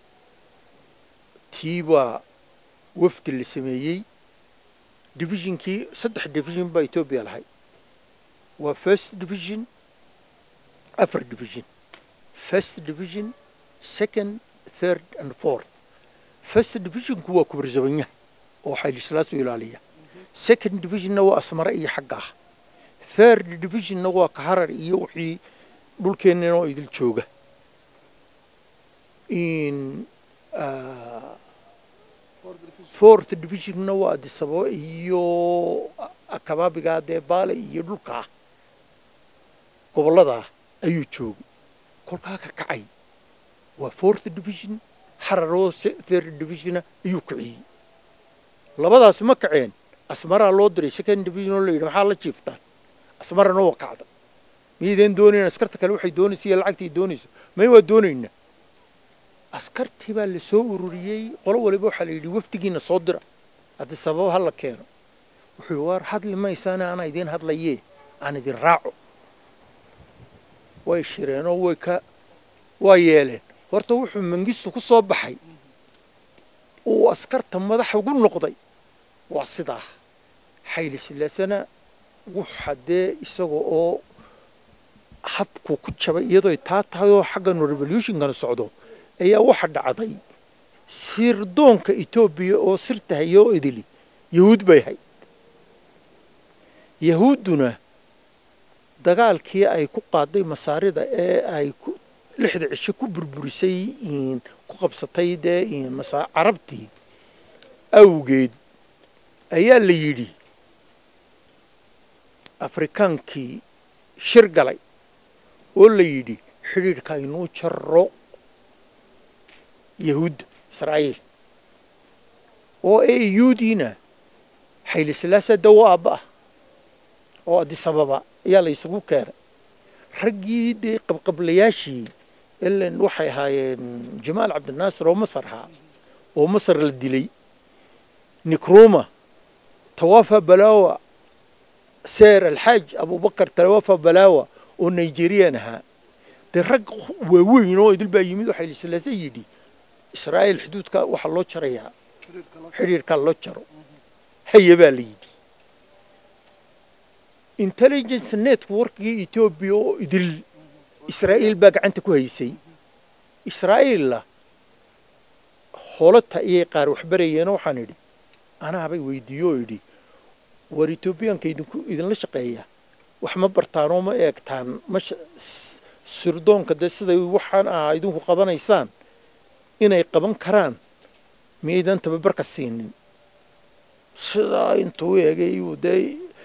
tii baa wafdi la sameeyey divisionkii saddex division baa etoobiya lahay waa first division afar division first division second third and fourth first divisionku waa kubarzabanyaha oo xaylislaasu ilaaliya second divisionna waa asmare iyo xagga ah third divisionna waa kaharar iyo wixii dhulkeennana oo idil jooga in fourth divisionna waa adisababo iyo kabaabigaa dee baale iyo dhulkaa gobolladaa ayuu joogay kolkaa ka kacay waa fourth division xararoo third divisionna ayuu kiciyey labadaasi ma kaceen asmaraa loo diray second division oo la yidhi maxaa la jiiftaan asmarana waa kacda miyaydeen doonayn askarta kale waxay doonaysa iyo lacagtay doonayso may waa doonayna askartii baa la soo ururiyey qolo waliba waxaa la yidhi wafdigiina soo dira haddii sababo ha la keeno wuxuu yidhi waar hadli maysaane anaa idiin hadlayee aan idin raaco way shireenoo way ka waa yeeleen horta wuxuu mangistu ku soo baxay uu askarta madax ugu noqday waa sidaa xayli silaasana wuxa dee isaga oo habku ku jabay iyadoo taa tahay oo xaggan revolutionkana socdo ayaa waxa dhacday sirdoonka etoobiya oo sirta hayo oo idili yahuud bay hayd yahuudduna dagaalkii ay ku qaaday masaarida ee ay lixda cisho ku burburisay ku qabsatay dee carabtii awgeed ayaa la yidhi afrikaankii shir galay oo la yidhi xidhiidhka aynuu jaro yahuudda israa'iil oo ee yuudiina xayli silaasa dawo aabba ah oo adisababa ayaa la isugu keenay raggii dee qabqablayaashii ilan waxay ahaayeen jamaal cabdinaasir oo masar ahaa oo masar la dilay nikruma tawafa balawa seer alxaaj abubakar tawafa balawa oo nigerian ahaa dee rag waaweyn oo idil baa yimid waxay lislaasa yidhi israa'iil xuduudka waxaa loo jarayaa xidhiirkaa loo jaro haya baa la yidhi intelligence networkgii etoobiya oo idil israa'iil baa gacanta ku haysay israa'iilla holata iyay qaar waxbarayeenoo waxaan idhi anaabay weydiiyo oo idhi war etoobiyaanka idinku idinla shaqeeya wax ma bartaanoo ma eegtaan ma sirdoonka dee siday waxaan ahaa idinku qabanaysaan inay qaban karaan miyaydan tababarka siinin sidaa intuu eegay uu dee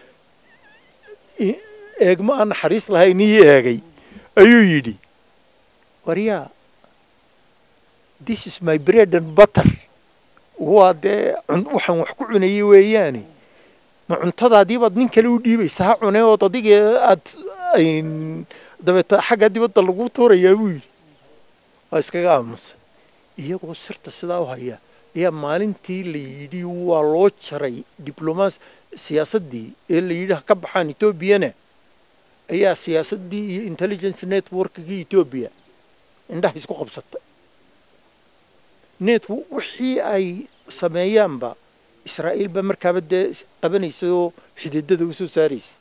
eegma aan naxariis lahayn ii eegay ayuu yidhi waryaa this is my bread and butter waa dee waxaan wax ku cunayay weeyaane ma cuntadaadiibaad nin kale u dhiibaysa ha cune ood adiga aad dabeeta xagga dibadda lagu tuurayaa buu yidhi waa iskaga aamusay iyagoo sirta sidaa u haya ayaa maalintii la yidhi waa loo jaray diblomaas siyaasaddii ee la yidhi ha ka baxaan etoobiyana ayaa siyaasaddii iyo intelligence networkgii etoobiya indhaha isku qabsatay net wixii ay sameeyaanba israa'iil baa markaaba dee qabanaysa oo xididada u soo saaraysa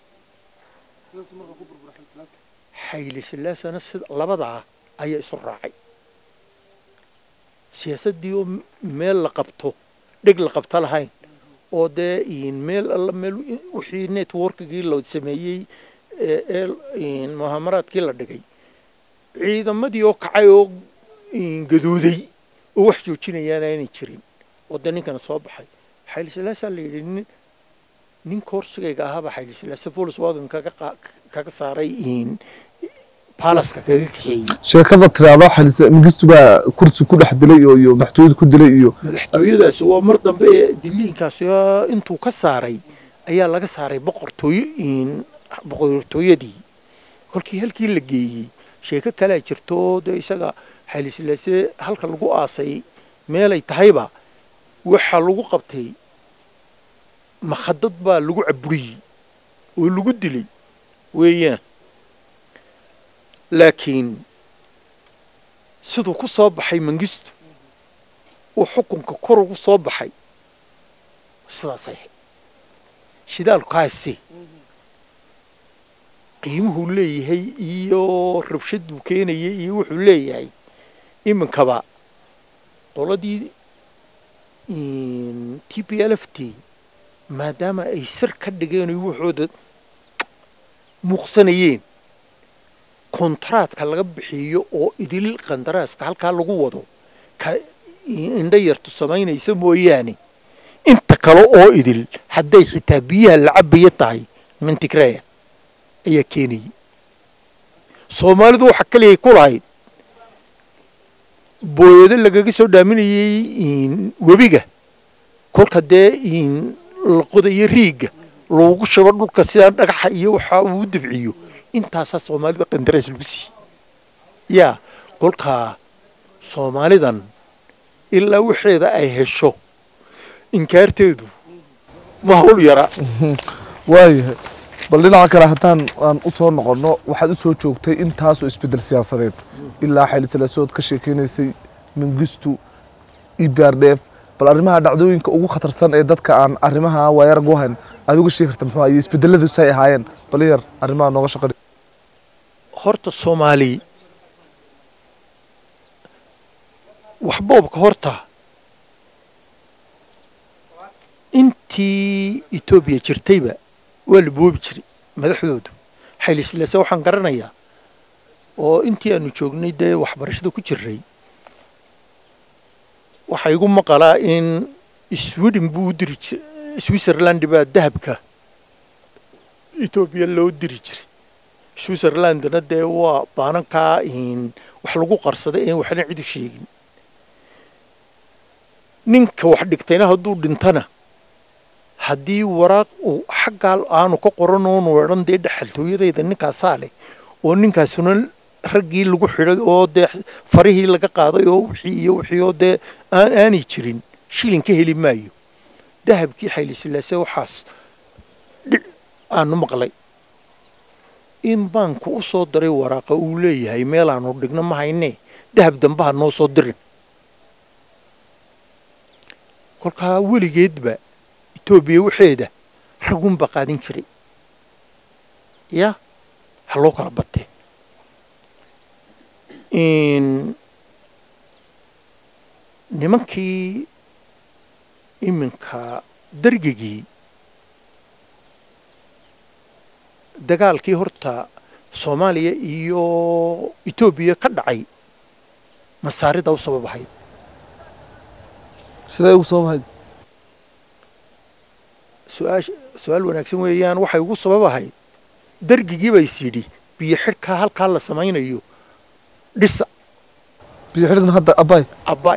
xayli silaasana sida labadaa ayaa isu raacay siyaasaddii oo meel la qabto dheg la qabto lahayn oo dee meel alla meel wixii networkgii la sameeyey ee muhaamaraadkii la dhigay ciidamadii oo kacay oo gaduuday oo wax joojinayaana aanay jirin oo dee ninkana soo baxay xayli silaasaa la yidhi nin nin koorsigayga ahaaba xayli silaasa volkswagen kaga kaga saaray baalaska kaga kaxeeyey sheekada tiraado xalise mingistu baa kursi ku dhex dilay iyo iyo madaxtooyada ku dilay iyo madaxtooyadaasi waa mar dambe ee diliinkaasi intuu ka saaray ayaa laga saaray boqortooyo boqortooyadii kolkii halkii la geeyey sheeko kalea jirto dee isaga xayli silaase halka lagu aasay meelay tahayba waxaa lagu qabtay makhadad baa lagu caburiyey oo lagu dilay weeyaan laakiin siduu ku soo baxay mangistu uu xukunka kor ugu soo baxay sidaasay ahayd shidaalkaasi qiimuhuu leeyahay iyo rabshaduu keenayay iyo wuxuu leeyahay iminkaba qoladii t p l f t maadaama ay sir ka dhigeen o waxooda muuqsanayeen kontraadka laga bixiyo oo idil qandaraaska halkaa lagu wado ka indho yartu samaynaysa mooyaane inta kale oo idil hadday xitaa biyaha la cabaya tahay mintigreya ayaa keenayay soomaalidu waxa kaliyay ku lahayd booyado lagaga soo dhaaminayey webiga kolka dee la qodayo riigga loogu shubo dhulka sidaa dhagaxa iyo waxa uu dabciyo intaasaa soomaalida qandaraas lagu siiyey yaa kolkaa soomaalidan ilaa waxeeda ay hesho inkaarteedu ma hawl yara waayahay bal dhinaca kale haddaan aan u soo noqonno waxaad u soo joogtay intaasoo isbeddel siyaasadeed ilaa xaylisalasood ka sheekeynaysay mingistu ibrdf bal arrimaha dhacdooyinka ugu khatarsan ee dadka aan arrimaha waayarag u hayn aad uga sheegi karta muxuu ahaye isbedeladu say ahaayeen bal yar arrimaha nooga shaqadhi horta soomaali waxboobka horta intii etoobiya jirtayba waa la boobi jiray madaxdoodu xaylislaase waxaan garanayaa oo intii aanu joognay dee waxbarashada ku jiray waxaa igu maqalaa in sweden buu u diri jir switzerland baa dahabka etoobiya loo diri jiray switzerlandna dee waa baanankaa wax lagu qarsada een waxna cid u sheegin ninka wax dhigtayna hadduu dhintana haddii waraaq uu xaggaa aanu ka qoran oonu odhan dee dhexaltooyadayda ninkaasaa leh oo ninkaasuna raggii lagu xidhay oo dee farihii laga qaaday oo wixii iyo wixii oo dee aan aanay jirin shilin ka heli maayo dahabkii xaylislaase waxaas dhic aanu maqlay in baanku u soo diray waraaqa uu leeyahay meel aanu dhigno ma haynee dahab dambaha noo soo dirin kolkaa weligeedba etoobiya waxeeda ragunba qaadin jiray ya ha loo kala batee nimankii iminka dargigii dagaalkii horta soomaaliya iyo etoobiya ka dhacay masaarida u sabab ahayd siday ugu soo mahayd su-aash su-aal wanaagsan weeyaan waxay ugu sabab ahayd dargigii ba is yidhi biyo xidhkaa halkaa la samaynayo dhisa biyo xidhigna hadda abay abbay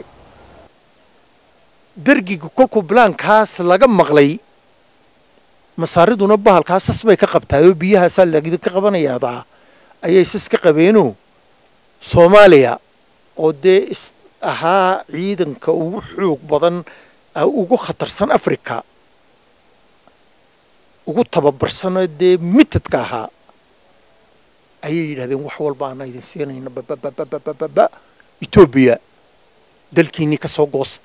dargiga kolkuu bilaankaas laga maqlay masaariduna bahalkaa sas bay ka qabtaayoo biyahaasaa laidinka qabanayaadaa ayay sas ka qabeenoo soomaaliya oo dee is ahaa ciidanka ugu xoog badan ugu khatarsan africa ugu tababarsanoo dee mitadka ahaa ayay yidhahdeen wax walba aana idin siinayna babababababa etoobiya dalkiinnii ka soo goosta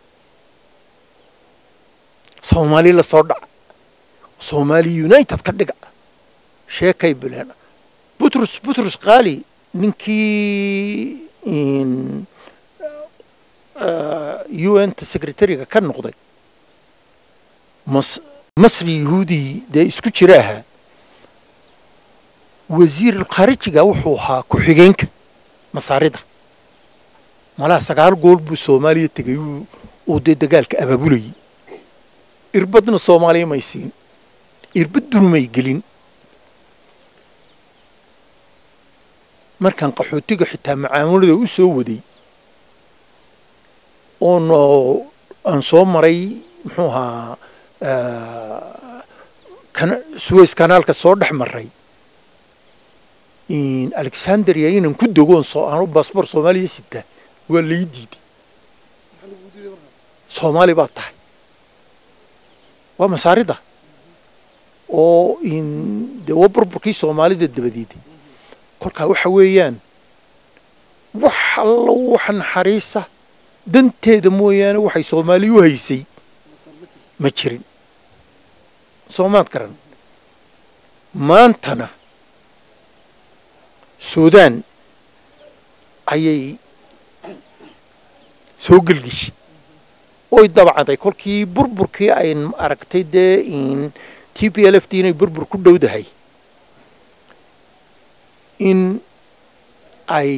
soomaali la soo dhaca soomaali united ka dhiga sheekay bileen butrus butrus kaali ninkii u n ta secretariga ka noqday mas masri yahuudi dee isku jira ahaa wasiirulkhaarijiga wuxuu ahaa ku-xigeenka masaarida malaha sagaal gool buu soomaaliya tegay uu dee dagaalka abaabulayay irbadna soomaaliya may siin irbaduna may gelin markaan qaxootiga xitaa macaamulada u soo waday oona aan soo maray muxuu ahaa suways kanaalka soo dhex maray alexandria inaan ku dogoon aanu baasboor soomaaliya sita waa lai diiday soomaali baa tahay waa masaarida oo dee waa burburkii soomaalida dabadeeday kolkaa waxa weeyaan wax allo wax naxariisa danteeda mooyaane waxay soomaaliya u haysay ma jirin soomaad garan maantana suudaan ayay soo gelgeshay oy dabcaday kolkii burburkii ay aragtay dee t p l f d inay burbur ku dhowdahay in ay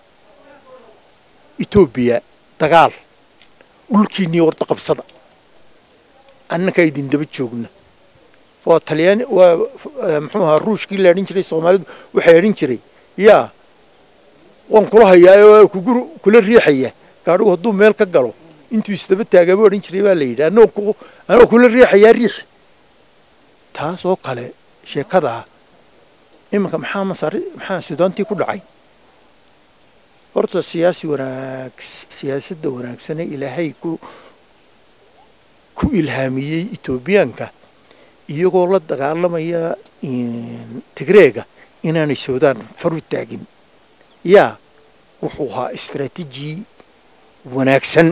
etoobiya dagaal dhulkiinnii warda qabsada annaka idin daba joogna waa talyaani waa muxuu ahaa ruushkii la adhin jiray soomaalidu waxay adhin jiray yaa waan kula hayaa waa kugu kula riixaya gaadhigu hadduu meel ka galo intuu isdaba taagaaba odhan jiray baa la yidhi anagoo anagoo kula riixayaa riix taas oo kale sheekadaa iminka maxaa masaari maxaa sudaantii ku dhacay horta siyaasi wanaag siyaasadda wanaagsane ilaahay ku ku ilhaamiyey etoobiyaanka iyagoo la dagaalamaya tigreega inaanay suudaan faru taagin yaa wuxuu ahaa istraatiiji wanaagsan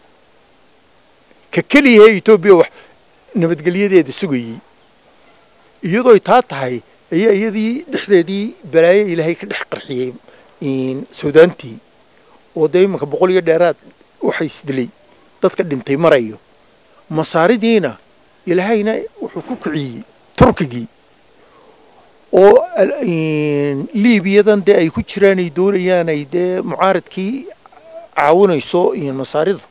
ka keliyahe etoobiya wax nabadgelyadeeda sugayey iyadooy taa tahay ayaa iyadii dhexdeedii balaayo ilaahay ka dhex qarxiyey suudaantii oo dee imanka boqol iyo dheeraad waxa isdilay dadka dhintay marayo masaaridiina ilaahayna wuxuu ku kiciyey turkigii oo liibiyadan dee ay ku jiraan ay doonayaan ay dee mucaaradkii caawinayso masaarida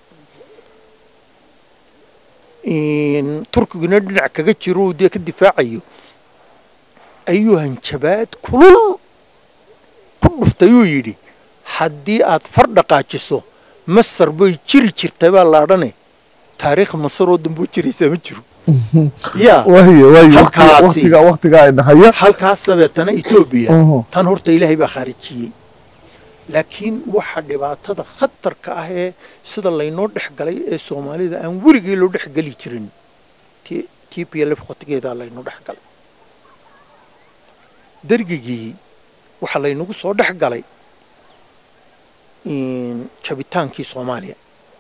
turkiguna dhinac kaga jiro uu dee ka difaacayo ayuu hanjabaad kulul ku dhuftay uu yidhi haddii aad far dhaqaajiso masar bay jiri jirtay baa laadhane taariikh masar oo damboo jiraysaa ma jiro yaa halkaasi halkaas dabeetana etoobiya tan horta ilaahay baa khaarijiyey laakiin waxa dhibaatada khatarka ah ee sida laynoo dhex galay ee soomaalida aan weligii loo dhex geli jirin t p lf khotigeedaa laynoo dhex galay dergigii waxaa laynagu soo dhex galay jabitaankii soomaaliya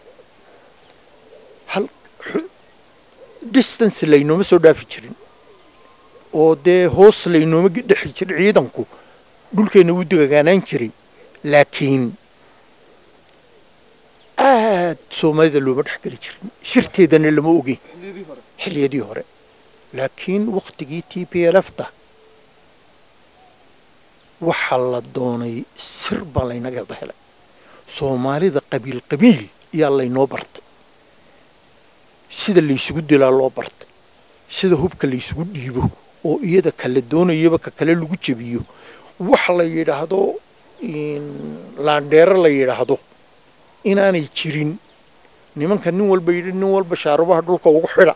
hal distance laynooma soo dhaafi jirin oo dee hoos laynooma dhexi jirin ciidanku dhulkeenna wuu degagaanaan jiray laakiin aad soomaalida looma dhex geli jirin sirteedana lama ogeyn xilliyadii hore laakiin wakhtigii t p lfta waxaa la doonay sir baa laynaga wada helay soomaalida qabiil qabiil ayaa laynoo bartay sida laysugu dilaa loo bartay sida hubka laysugu dhiibo oo iyada kala doonayaba ka kale lagu jebiyo wax la yidhaahdo laandheero la yidhaahdo inaanay jirin nimanka nin walba yidhi nin walba shaarubaha dhulka ugu xidha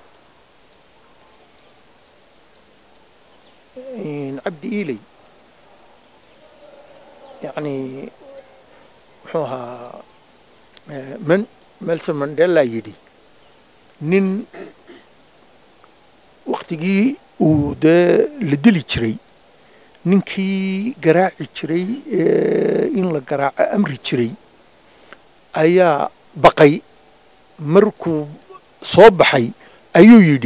cabdi iiley yacni muxuu ahaa man melson mandela yidhi nin waktigii uu dee la dili jiray ninkii garaaci jiray in la garaaco amri jiray ayaa baqay markuu soo baxay ayuu yidhi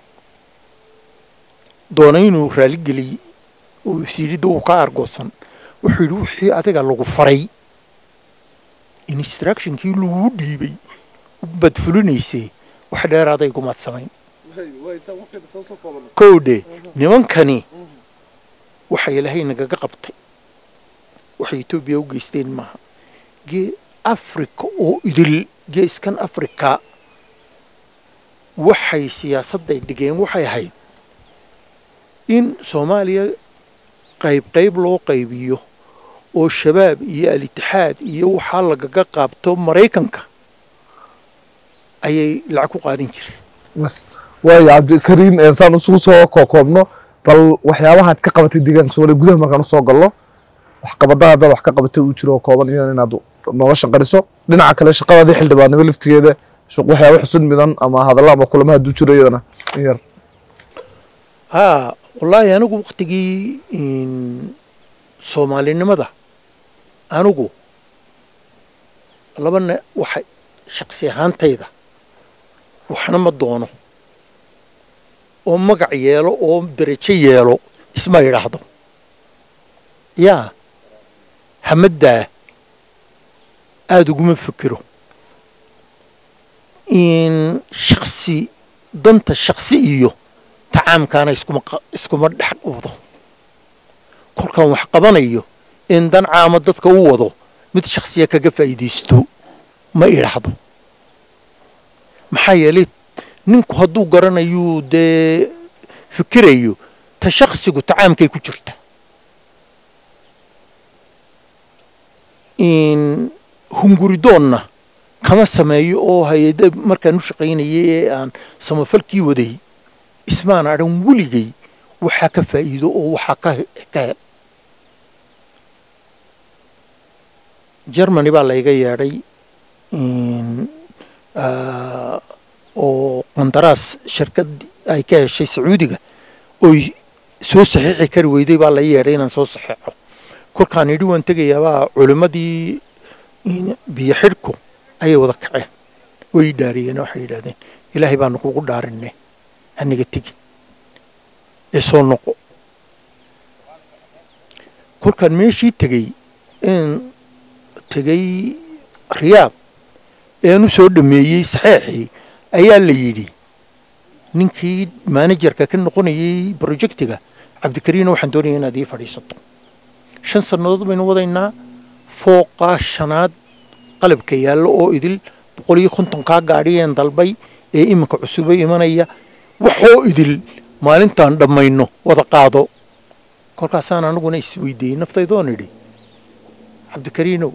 doona inuu raaligeliy uu isyidhida uu ka argoosan wuxuu yidhi wixii adiga lagu faray instructionkii laguu dhiibay baad fulinaysay wax dheeraaday gumaad samayn kowdhe nimankani waxa ilaahay nagaga qabtay waxay etoobiya u geysteen maaha gee africa oo idil geeskan africa waxay siyaasadday dhigeen waxay ahayd in soomaaliya qayb qayb loo qaybiyo oo shabaab iyo al-itixaad iyo waxaa lagaga qaabto maraykanka ayay lacag ku qaadan jireen waayo cabdikariim saan isugu soo kookoobno bal waxyaabahaad ka qabatay deegaanka soomaliya gudaha markaan usoo galno waxqabadaha haddaad wax ka qabatay uu jiro oo kooban iyan inaad nooga shaqariso dhinaca kale shaqadaadii xildhibaannimo laftigeeda waxyaaba xusun midan ama hadalla ama kulamo hadduu jiro iyadana in yar haa wallaahi anigu waktigii soomaalinimada anigu labana waxa shaqsi ahaantayda waxna ma doono oo magac yeelo oo derajo yeelo isma yidhaahdo yaa hamaddaa aada uguma fikiro in shaksi danta shaksi iyo tacaamkaana iskuma iskuma dhex wado kolkaan wax qabanayo in dan caama dadka u wado mid shaksiya kaga faa'iidaysto ma idhaahdo maxaa yeelay ninku hadduu garanayuu dee fikirayo ta shaksigu tacaamkay ku jirta hunguridoonna kama sameeyo oo hay-ada markaan u shaqaynayay ee aan samafalkii waday ismaan adhan weligay waxaa ka faa'iido oo waxaa ka ka hel germany baa layga yeedhay oo qandaraas shirkad ay ka heshay sacuudiga oy soo saxiixi kari weyday baa la yeedhay inaan soo saxiixo kolkaan idhi waan tegayaabaa culimmadii biyo xidhku ayay wada kaceen way dhaariyeen waxay yidhahdeen ilaahay baanu kugu dhaarinay haniga tegi ee soo noqo kolkaan meeshii tegey in tegey riyaad ean u soo dhameeyey saxeexii ayaa la yidhi ninkii manajerka ka noqonayey projectiga cabdikariino waxaan doonaya inaad ii fadhiisato shan sannadood baynu wadaynaa fooqaa shanaad qalabka yaallo oo idil boqol iyo kontonkaa gaadhiyeen dalbay ee iminka cusubo imanaya waxoo idil maalintaan dhammayno wada qaado kolkaasaan anaguna isweydiiyey naftaydoon idhi cabdikariinow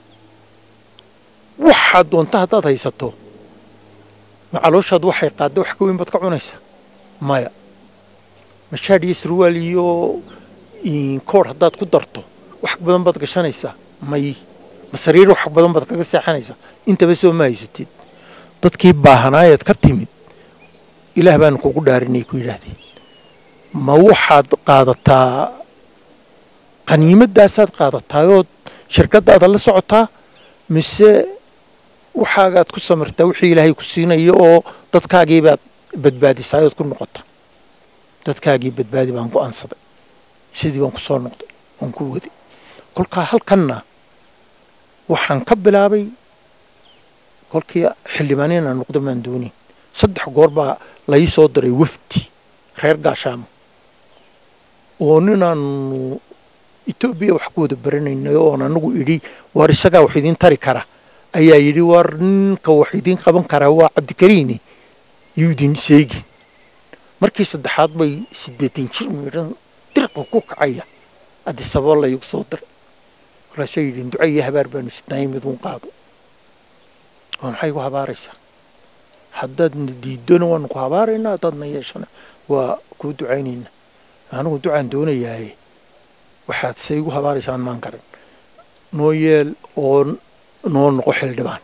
waxaad doonta haddaad haysato ma calooshaad waxay qaadda wax ka weyn baad ka cunaysaa maya mashaadh iyo sarwaal iyo koor haddaad ku darto wax badan baad gashanaysaa may ma sariir wax badan baad kaga seexanaysaa intaba soo ma haysatid dadkii baahanaayeed ka timid ilaah baanu kugu dhaarinay ku yidhaahdeen ma waxaad qaadataa qaniimadaasaad qaadataayood shirkadaada la socotaa mise waxaagaad ku samirtaa wixii ilaahay ku siinayo oo dadkaagiibaad badbaadisaayood ku noqota dadkaagii badbaadi baan go-aansaday sidii baan ku soo noqday waan ku waday kolkaa halkanna waxaan ka bilaabay kolkii xildhibaan inaan noqdo maan doonin saddex goor baa lai soo diray wafdi reer gaashaamo oo ninaanu etoobiya wax ku wada baranaynay oon anagu idhi waar isagaa wax idiin tari kara ayaa yidhi waar ninka wax idiin qaban karaa waa cabdikariini yuu idin sheegin markii saddexaad bay siddeetan jir miidhan dirqa ku kacaya adisaboo laygu soo diray markaasay yidhi duca iyo habaar baanu sidnaayay miduun qaado oo maxay ku habaaraysaa haddaadna diidona waanu ku habaaraynaa haddaadna yeeshana waa kuu ducaynaynaa anigu ducaan doonayaaye waxaad se igu habaaraysaan maan garan noo yeel oo noo noqo xildhibaan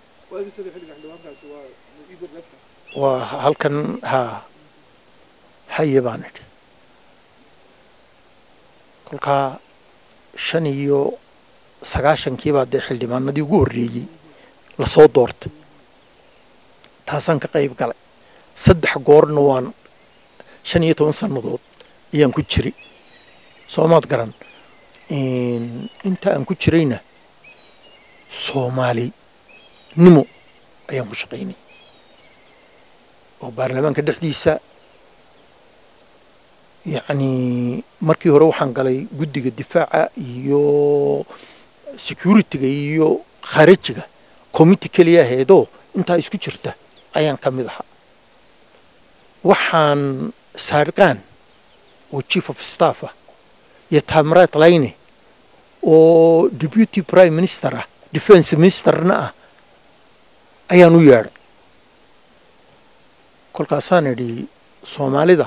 waa halkan haa haye baan idhi kolkaa shan iyo sagaashankiibaa dee xildhibaanadii ugu horreeyey lasoo doortay taasaan ka qayb galay saddex goorna waan shan iyo toban sannadood ayaan ku jiray soomaad garan inta aan ku jirayna soomaali nimo ayaan ku shaqaynay oo baarlamaanka dhexdiisa yacni markii hore waxaan galay guddiga difaaca iyo security-ga iyo kharijiga committee keliya ahaydoo intaa isku jirta ayaan ka mid ahaa waxaan saarqaan oo chief of staff ah iyo tamrat layne oo deputy prime minister ah defense ministerna ah ayaan u yeedhay kolkaasaan idhi soomaalida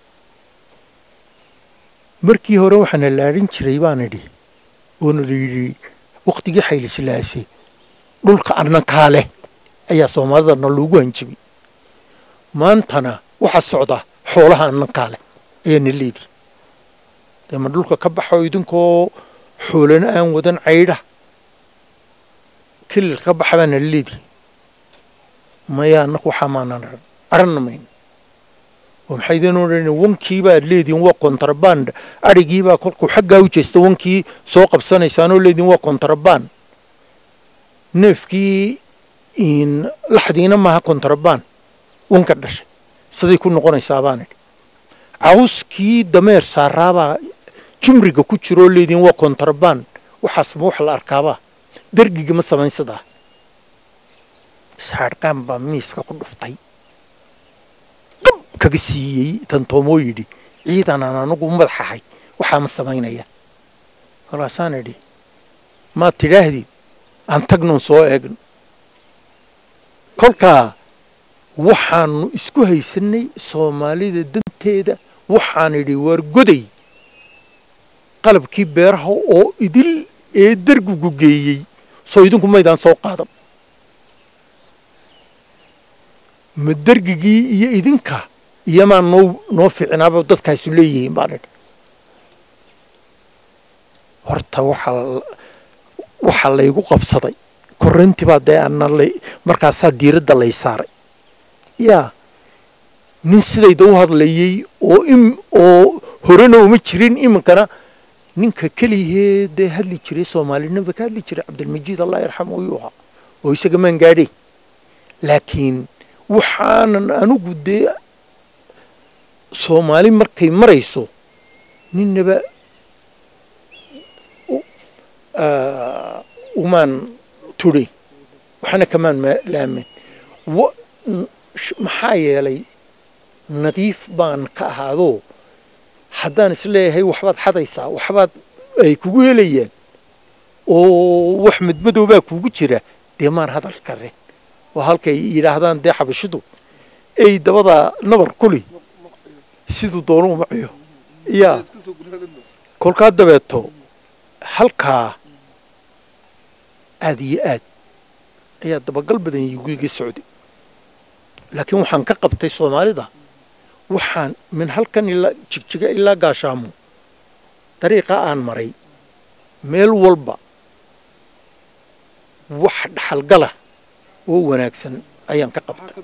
markii hore waxaana laadhin jiray baan idhi oona la yidhi wakhtigii xaylislaase dhulka annankaa leh ayaa soomaalidana loogu hanjibay maantana waxaa socda xoolaha annankaa leh ayaana leedii dee ma dhulka ka baxo idinkoo xoolana aan wadan caydha kilil ka baxa baana leedii maya annaku waxaa maanan aran aranna mayno oo maxay idin odhan wankiibaad leedihin waa kontraband adhigiibaa kolkuu xaggaa u jeesta wankii soo qabsanaysaanoo leedihin waa kontraband neefkii laxdiina maaha kontraband wanka dhashay siday ku noqonaysaa baan idhi cawskii dameer saaraabaa jumriga ku jiroo leedihin waa kontraband waxaasma wax la arkaabaa dergiga ma samayn sidaa saarqaan baa miiska ku dhuftay dab kaga siiyey tantoomoo yidhi ciidanaan anagu madaxahay waxaa ma samaynaya kolkaasaan idhi maad tidhaahdid aan tagnoon soo eegno kolkaa waxaanu isku haysanay soomaalida danteeda waxaan idhi waar goday qalabkii beeraha oo idil ee dergigu geeyey soo idinku maydaan soo qaadan ma dergigii iyo idinka iyomaa noo noo fiicnaaba dadkaasu leeyihiin baan idhi horta waxaa waxaa laygu qabsaday korrantii baa dee ana la markaasaa diiradda lay saaray yaa nin sidayda u hadlayey oo im oo horena uma jirin iminkana ninka keliyahee dee hadli jiray soomaalinimada ka hadli jiray cabdilmajiid allah yarxamu ayuu ahaa oo isaga maan gaadhay laakiin waxaanan anigu dee soomaali markay marayso ninnaba umaan tudhay waxna kamaan laamin maxaa yeelay nadiif baan ka ahaadoo haddaan isleeyahay waxbaad xadaysaa waxbaad ay kugu helayaan oo wax madmadoobaa kugu jira dee maan hadal kareen oo halkay yidhaahdaan dee xabashidu ey dabada nabar kuli siduu doonuu maciyo yaa kolkaa dabeeto halkaa aad iyo aad ayaa dabagal badan iga socday laakiin waxaan ka qabtay soomaalida waxaan min halkan ilaa jigjiga ilaa gaashaamo dariiqa aan maray meel walba wax dhaxalgala oo wanaagsan ayaan ka qabtay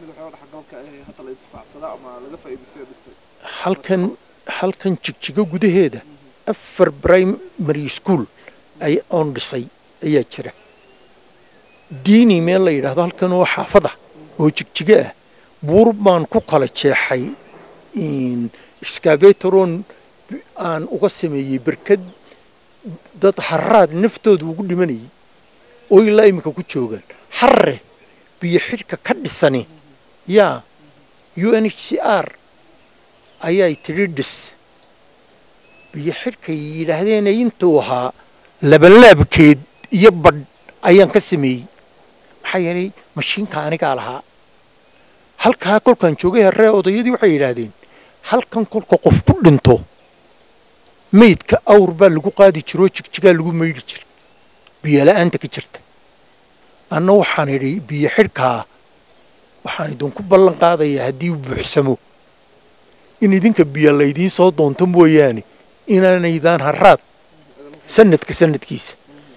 halkan halkan jigjigo gudaheeda afar primary school ay oon dhisay ayaa jira diini meel la yidhahdo halkan oo xaafada oo jigjigo ah buur baan ku kala jeexay excavatoron aan uga sameeyey berkad dad haraad naftooda ugu dhimanayay oo ilaa iminka ku joogaan harre biyo xidhka ka dhisani yaa u n h c r ayay tidhi dhis biyo xidhkay yidhaahdeen intuu ahaa labanlaabkeed iyo badh ayaan ka sameeyey maxaa yeelay mashiinka anigaa lahaa halkaa kolkaan joogay harree odayadii waxay yidhaahdeen halkan kolka qof ku dhinto meydka awr baa lagu qaadi jira oo jigjigaa lagu maydhi jira biyo la-aanta ka jirta anna waxaan idhi biyo xidhkaa waxaan idinku ballan qaadayaa haddii uu buuxsamo in idinka biyo laydiin soo doonto mooyaane inaanaydaan haraad sanadka sanadkiisa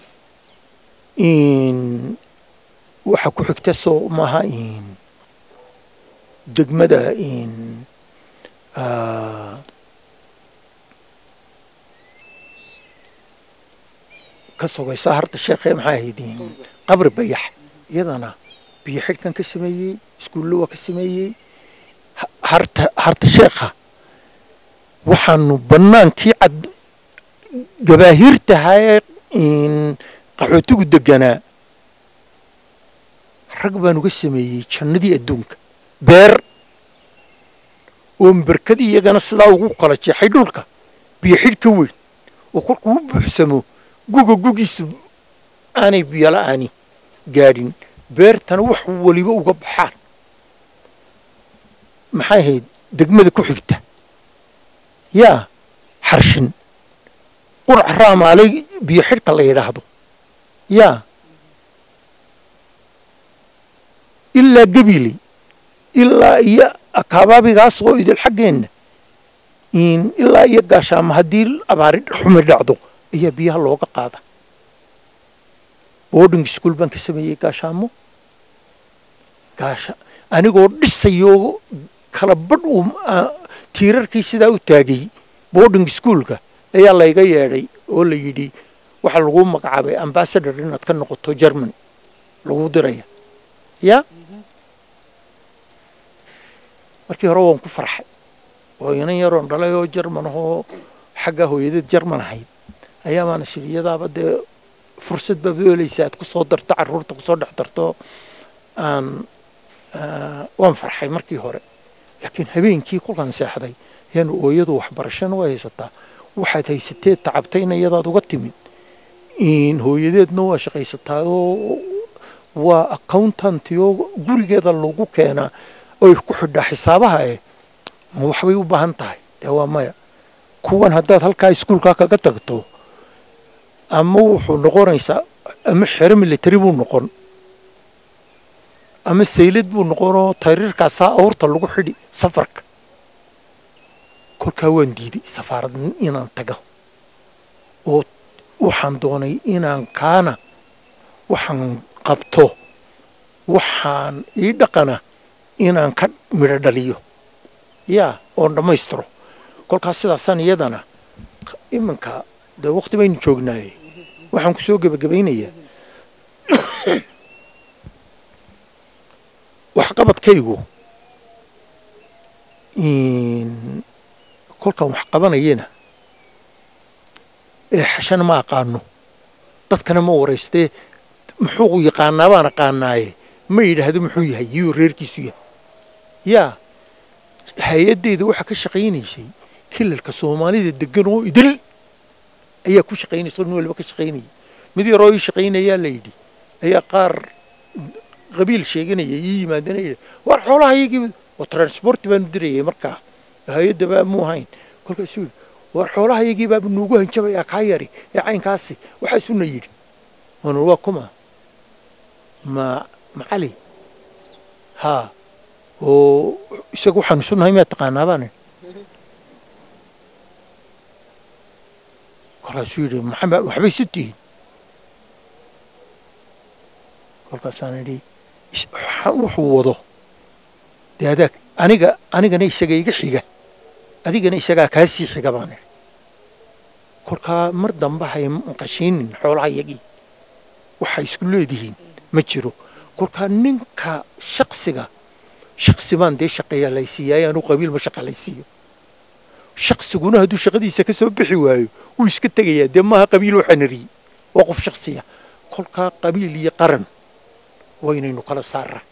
waxa ku xigta soo maaha degmada ka sogaysa harta sheekhe maxaa ahayd qabri bayax iyadana biyo xidhkan ka sameeyey iskuulle waa ka sameeyey harta harta sheekha waxaanu bannaankii cad gabaahiirtahaye qaxootigu deganaa rag baan uga sameeyey jannadii adduunka beer oo berkadii iyagana sidaa ugu kala jeexay dhulka biyo xidh ka weyn oo kolkuu u buuxsamo guga gugiisa aanay biyo la-aani gaadhin beertana wax weliba uga baxaan maxay ahayd degmada ku xigta yaa xarshin qurac raamaalay biyo xidhka la yidhaahdo yaa ilaa gabiley ilaa iyo akabaabigaas oo idil xaggeenna ilaa iyo gaashaamo haddii abaari xumi dhacdo ayaa biyaha looga qaada boarding school baan ka sameeyey gaashaamo gaasha anigoo dhisayoo kala badh uu tiirarkii sidaa u taagay boarding schoolka ayaa layga yeedhay oo la yidhi waxaa lagu magacaabay ambassador inaad ka noqoto germany lagu diraya yaa markii hore waan ku farxay oo inan yaroon dhalay oo jerman ahoo xagga hooyadeed jerman ahayd ayaa baana shiri iyadaaba dee fursad baad u helaysa aad ku soo darto carruurta kusoo dhex darto aan waan farxay markii hore laakiin habeenkii kolkaan seexday ayaanu ooyadu waxbarashana waa haysataa waxaad haysateed tacabtayna iyadaad uga timid hooyadeedna waa shaqaysataa oo waa accountanti oo gurigeeda lagu keenaa oy ku xidhaa xisaabaha eh ma waxbay u baahan tahay dee waa maya kuwan haddaad halkaa iskuulkaa kaga tagto ama wuxuu noqonaysaa ama xero military buu noqon ama saylad buu noqonoo tariirkaasaa awrta lagu xidhi safarka kolkaa waan diiday safaarad inaan tago oo waxaan doonay inaan kaana waxaan qabto waxaan ii dhaqana inaan ka midho dhaliyo yaa oon dhammaystiro kolkaas sidaasaan iyadana iminka dee waqti baynu joognaaye waxaan ku soo gebagabaynayaa waxqabadkaygu kolkaan wax qabanayana ee xashana ma aqaano dadkana ma waraystee muxuu yaqaanaa baan aqaanaaye ma yidhaahdo muxuu yahay yuu reerkiisu yahay yaa hay-addeyda waxaa ka shaqaynaysay kilalka soomaalida degan oo idil ayaa ku shaqaynaysa nin waliba ka shaqaynaya mid yaroo ii shaqaynayaa la yidhi ayaa qaar qabiil sheeganaya ii yimaadana yidhi war xoolaha iyagii oo transport baanu dirayay markaa hay-adda baa muu hayn kolkaasuu yidhi war xoolaha iyagii baaba nuugu hanjabayaa kaa yari ee caynkaasi waxaasuna yidhi waan waa kuma ma macali haa oo isaga waxaan isu nahay miyaa taqaanaa baan kolkaasuu yidhi maxamed waxbay isu tihiin kolkaasaan idhi wuxuu wado dee adaag aniga anigana isaga iga xiga adigana isagaa kaa sii xiga baan idhi kolkaa mar dambe hay maqashiinin xoolaha yagii waxay isku leedihiin ma jiro kolkaa ninka shaksiga shaksi baan dee shaqeeyaa laysiiyaay anuu qabiil ma shaqa laysiiyo shaksiguna hadduu shaqadiisa ka soo bixi waayo wuu iska tegayaa dee maaha qabiil oo xanariyey waa qof shaksiya kolkaa qabiil iyo qaran waynaynu kala saaraa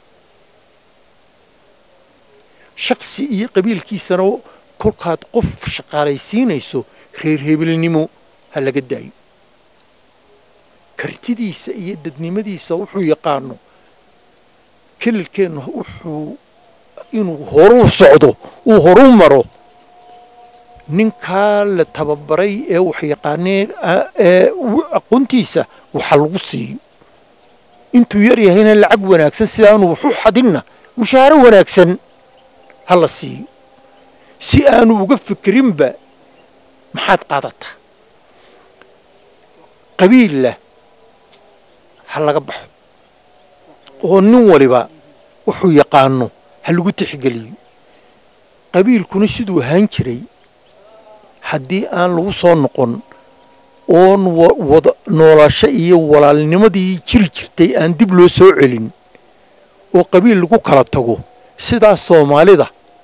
shaksi iyo qabiilkiisana kolkaad qof shaqaalaysiinayso reer hebelnimo ha laga daayo kartidiisa iyo dadnimadiisa wuxuu yaqaano kelilkeenna wuxuu inuu horuu socdo uu horuu maro ninkaa la tababaray ee wax yaqaanee ee aqoontiisa waxa lagu siiyo intuu yar yahayna lacag wanaagsan sidaanu waxu xadinna mushaaro wanaagsan ha la siiyo si aanu uga fikrinba maxaad qaadataa qabiilla ha laga baxo oo nin waliba wuxuu yaqaano ha lagu tixgeliyo qabiilkuna siduu ahaan jiray haddii aan lagu soo noqon oon wada noolasho iyo walaalnimadii jiri jirtay aan dib loo soo celin oo qabiil lagu kala tago sidaas soomaalida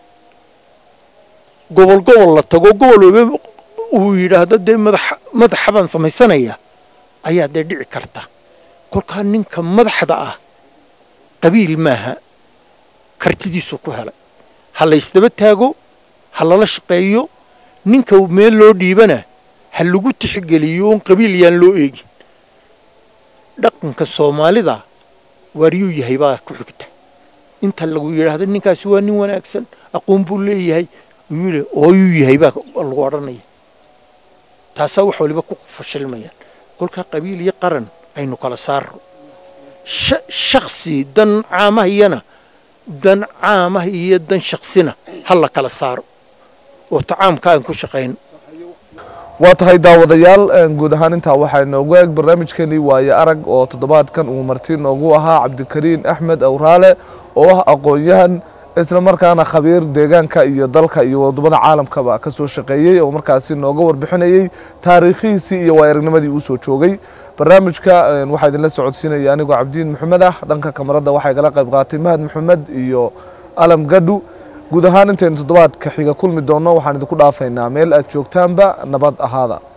gobol gobol la tago gobol waba uu yidhaahdo dee madaxa baan samaysanaya ayaa dee dhici karta kolkaa ninka madaxda ah qabiil maaha kartidiisuu ku helay ha laysdaba taago ha lala shaqeeyo ninka meel loo dhiibana ha lagu tixgeliyo oon qabiil yaan loo eegin dhaqanka soomaalida waaryuu yahay baa ku xigta inta lagu yidhaahdo ninkaasi waa nin wanaagsan aqoon buu leeyahay yidhi ooyuu yahay baa lagu odhanaya taasaa wax waliba ku fashilmayaan kolkaa qabiil iyo qaran aynu kala saarro shaksi dan caamahiyana dan caamah iyo dan shaksina ha la kala saaro oo tacaamka aan ku shaqayn waa tahay daawadayaal guud ahaan intaa waxaa inoogu eeg barnaamijkeenii waaye arag oo toddobaadkan uu marti noogu ahaa cabdikariin axmed awraale oo ah aqoon-yahan isla markaana khabiir deegaanka iyo dalka iyo wadamada caalamkaba ka soo shaqeeyey oo markaasi nooga warbixinayey taariikhihiisii iyo waa aragnimadii uu soo joogay barnaamijka waxaa idinla socodsiinaya anigoo cabdiin maxamed ah dhanka kamarada waxaa igala qayb qaatay mahad maxamed iyo alam gadhu guud ahaan intaynu toddobaadka xiga kulmi doonno waxaan idinku dhaafaynaa meel aad joogtaanba nabad ahaada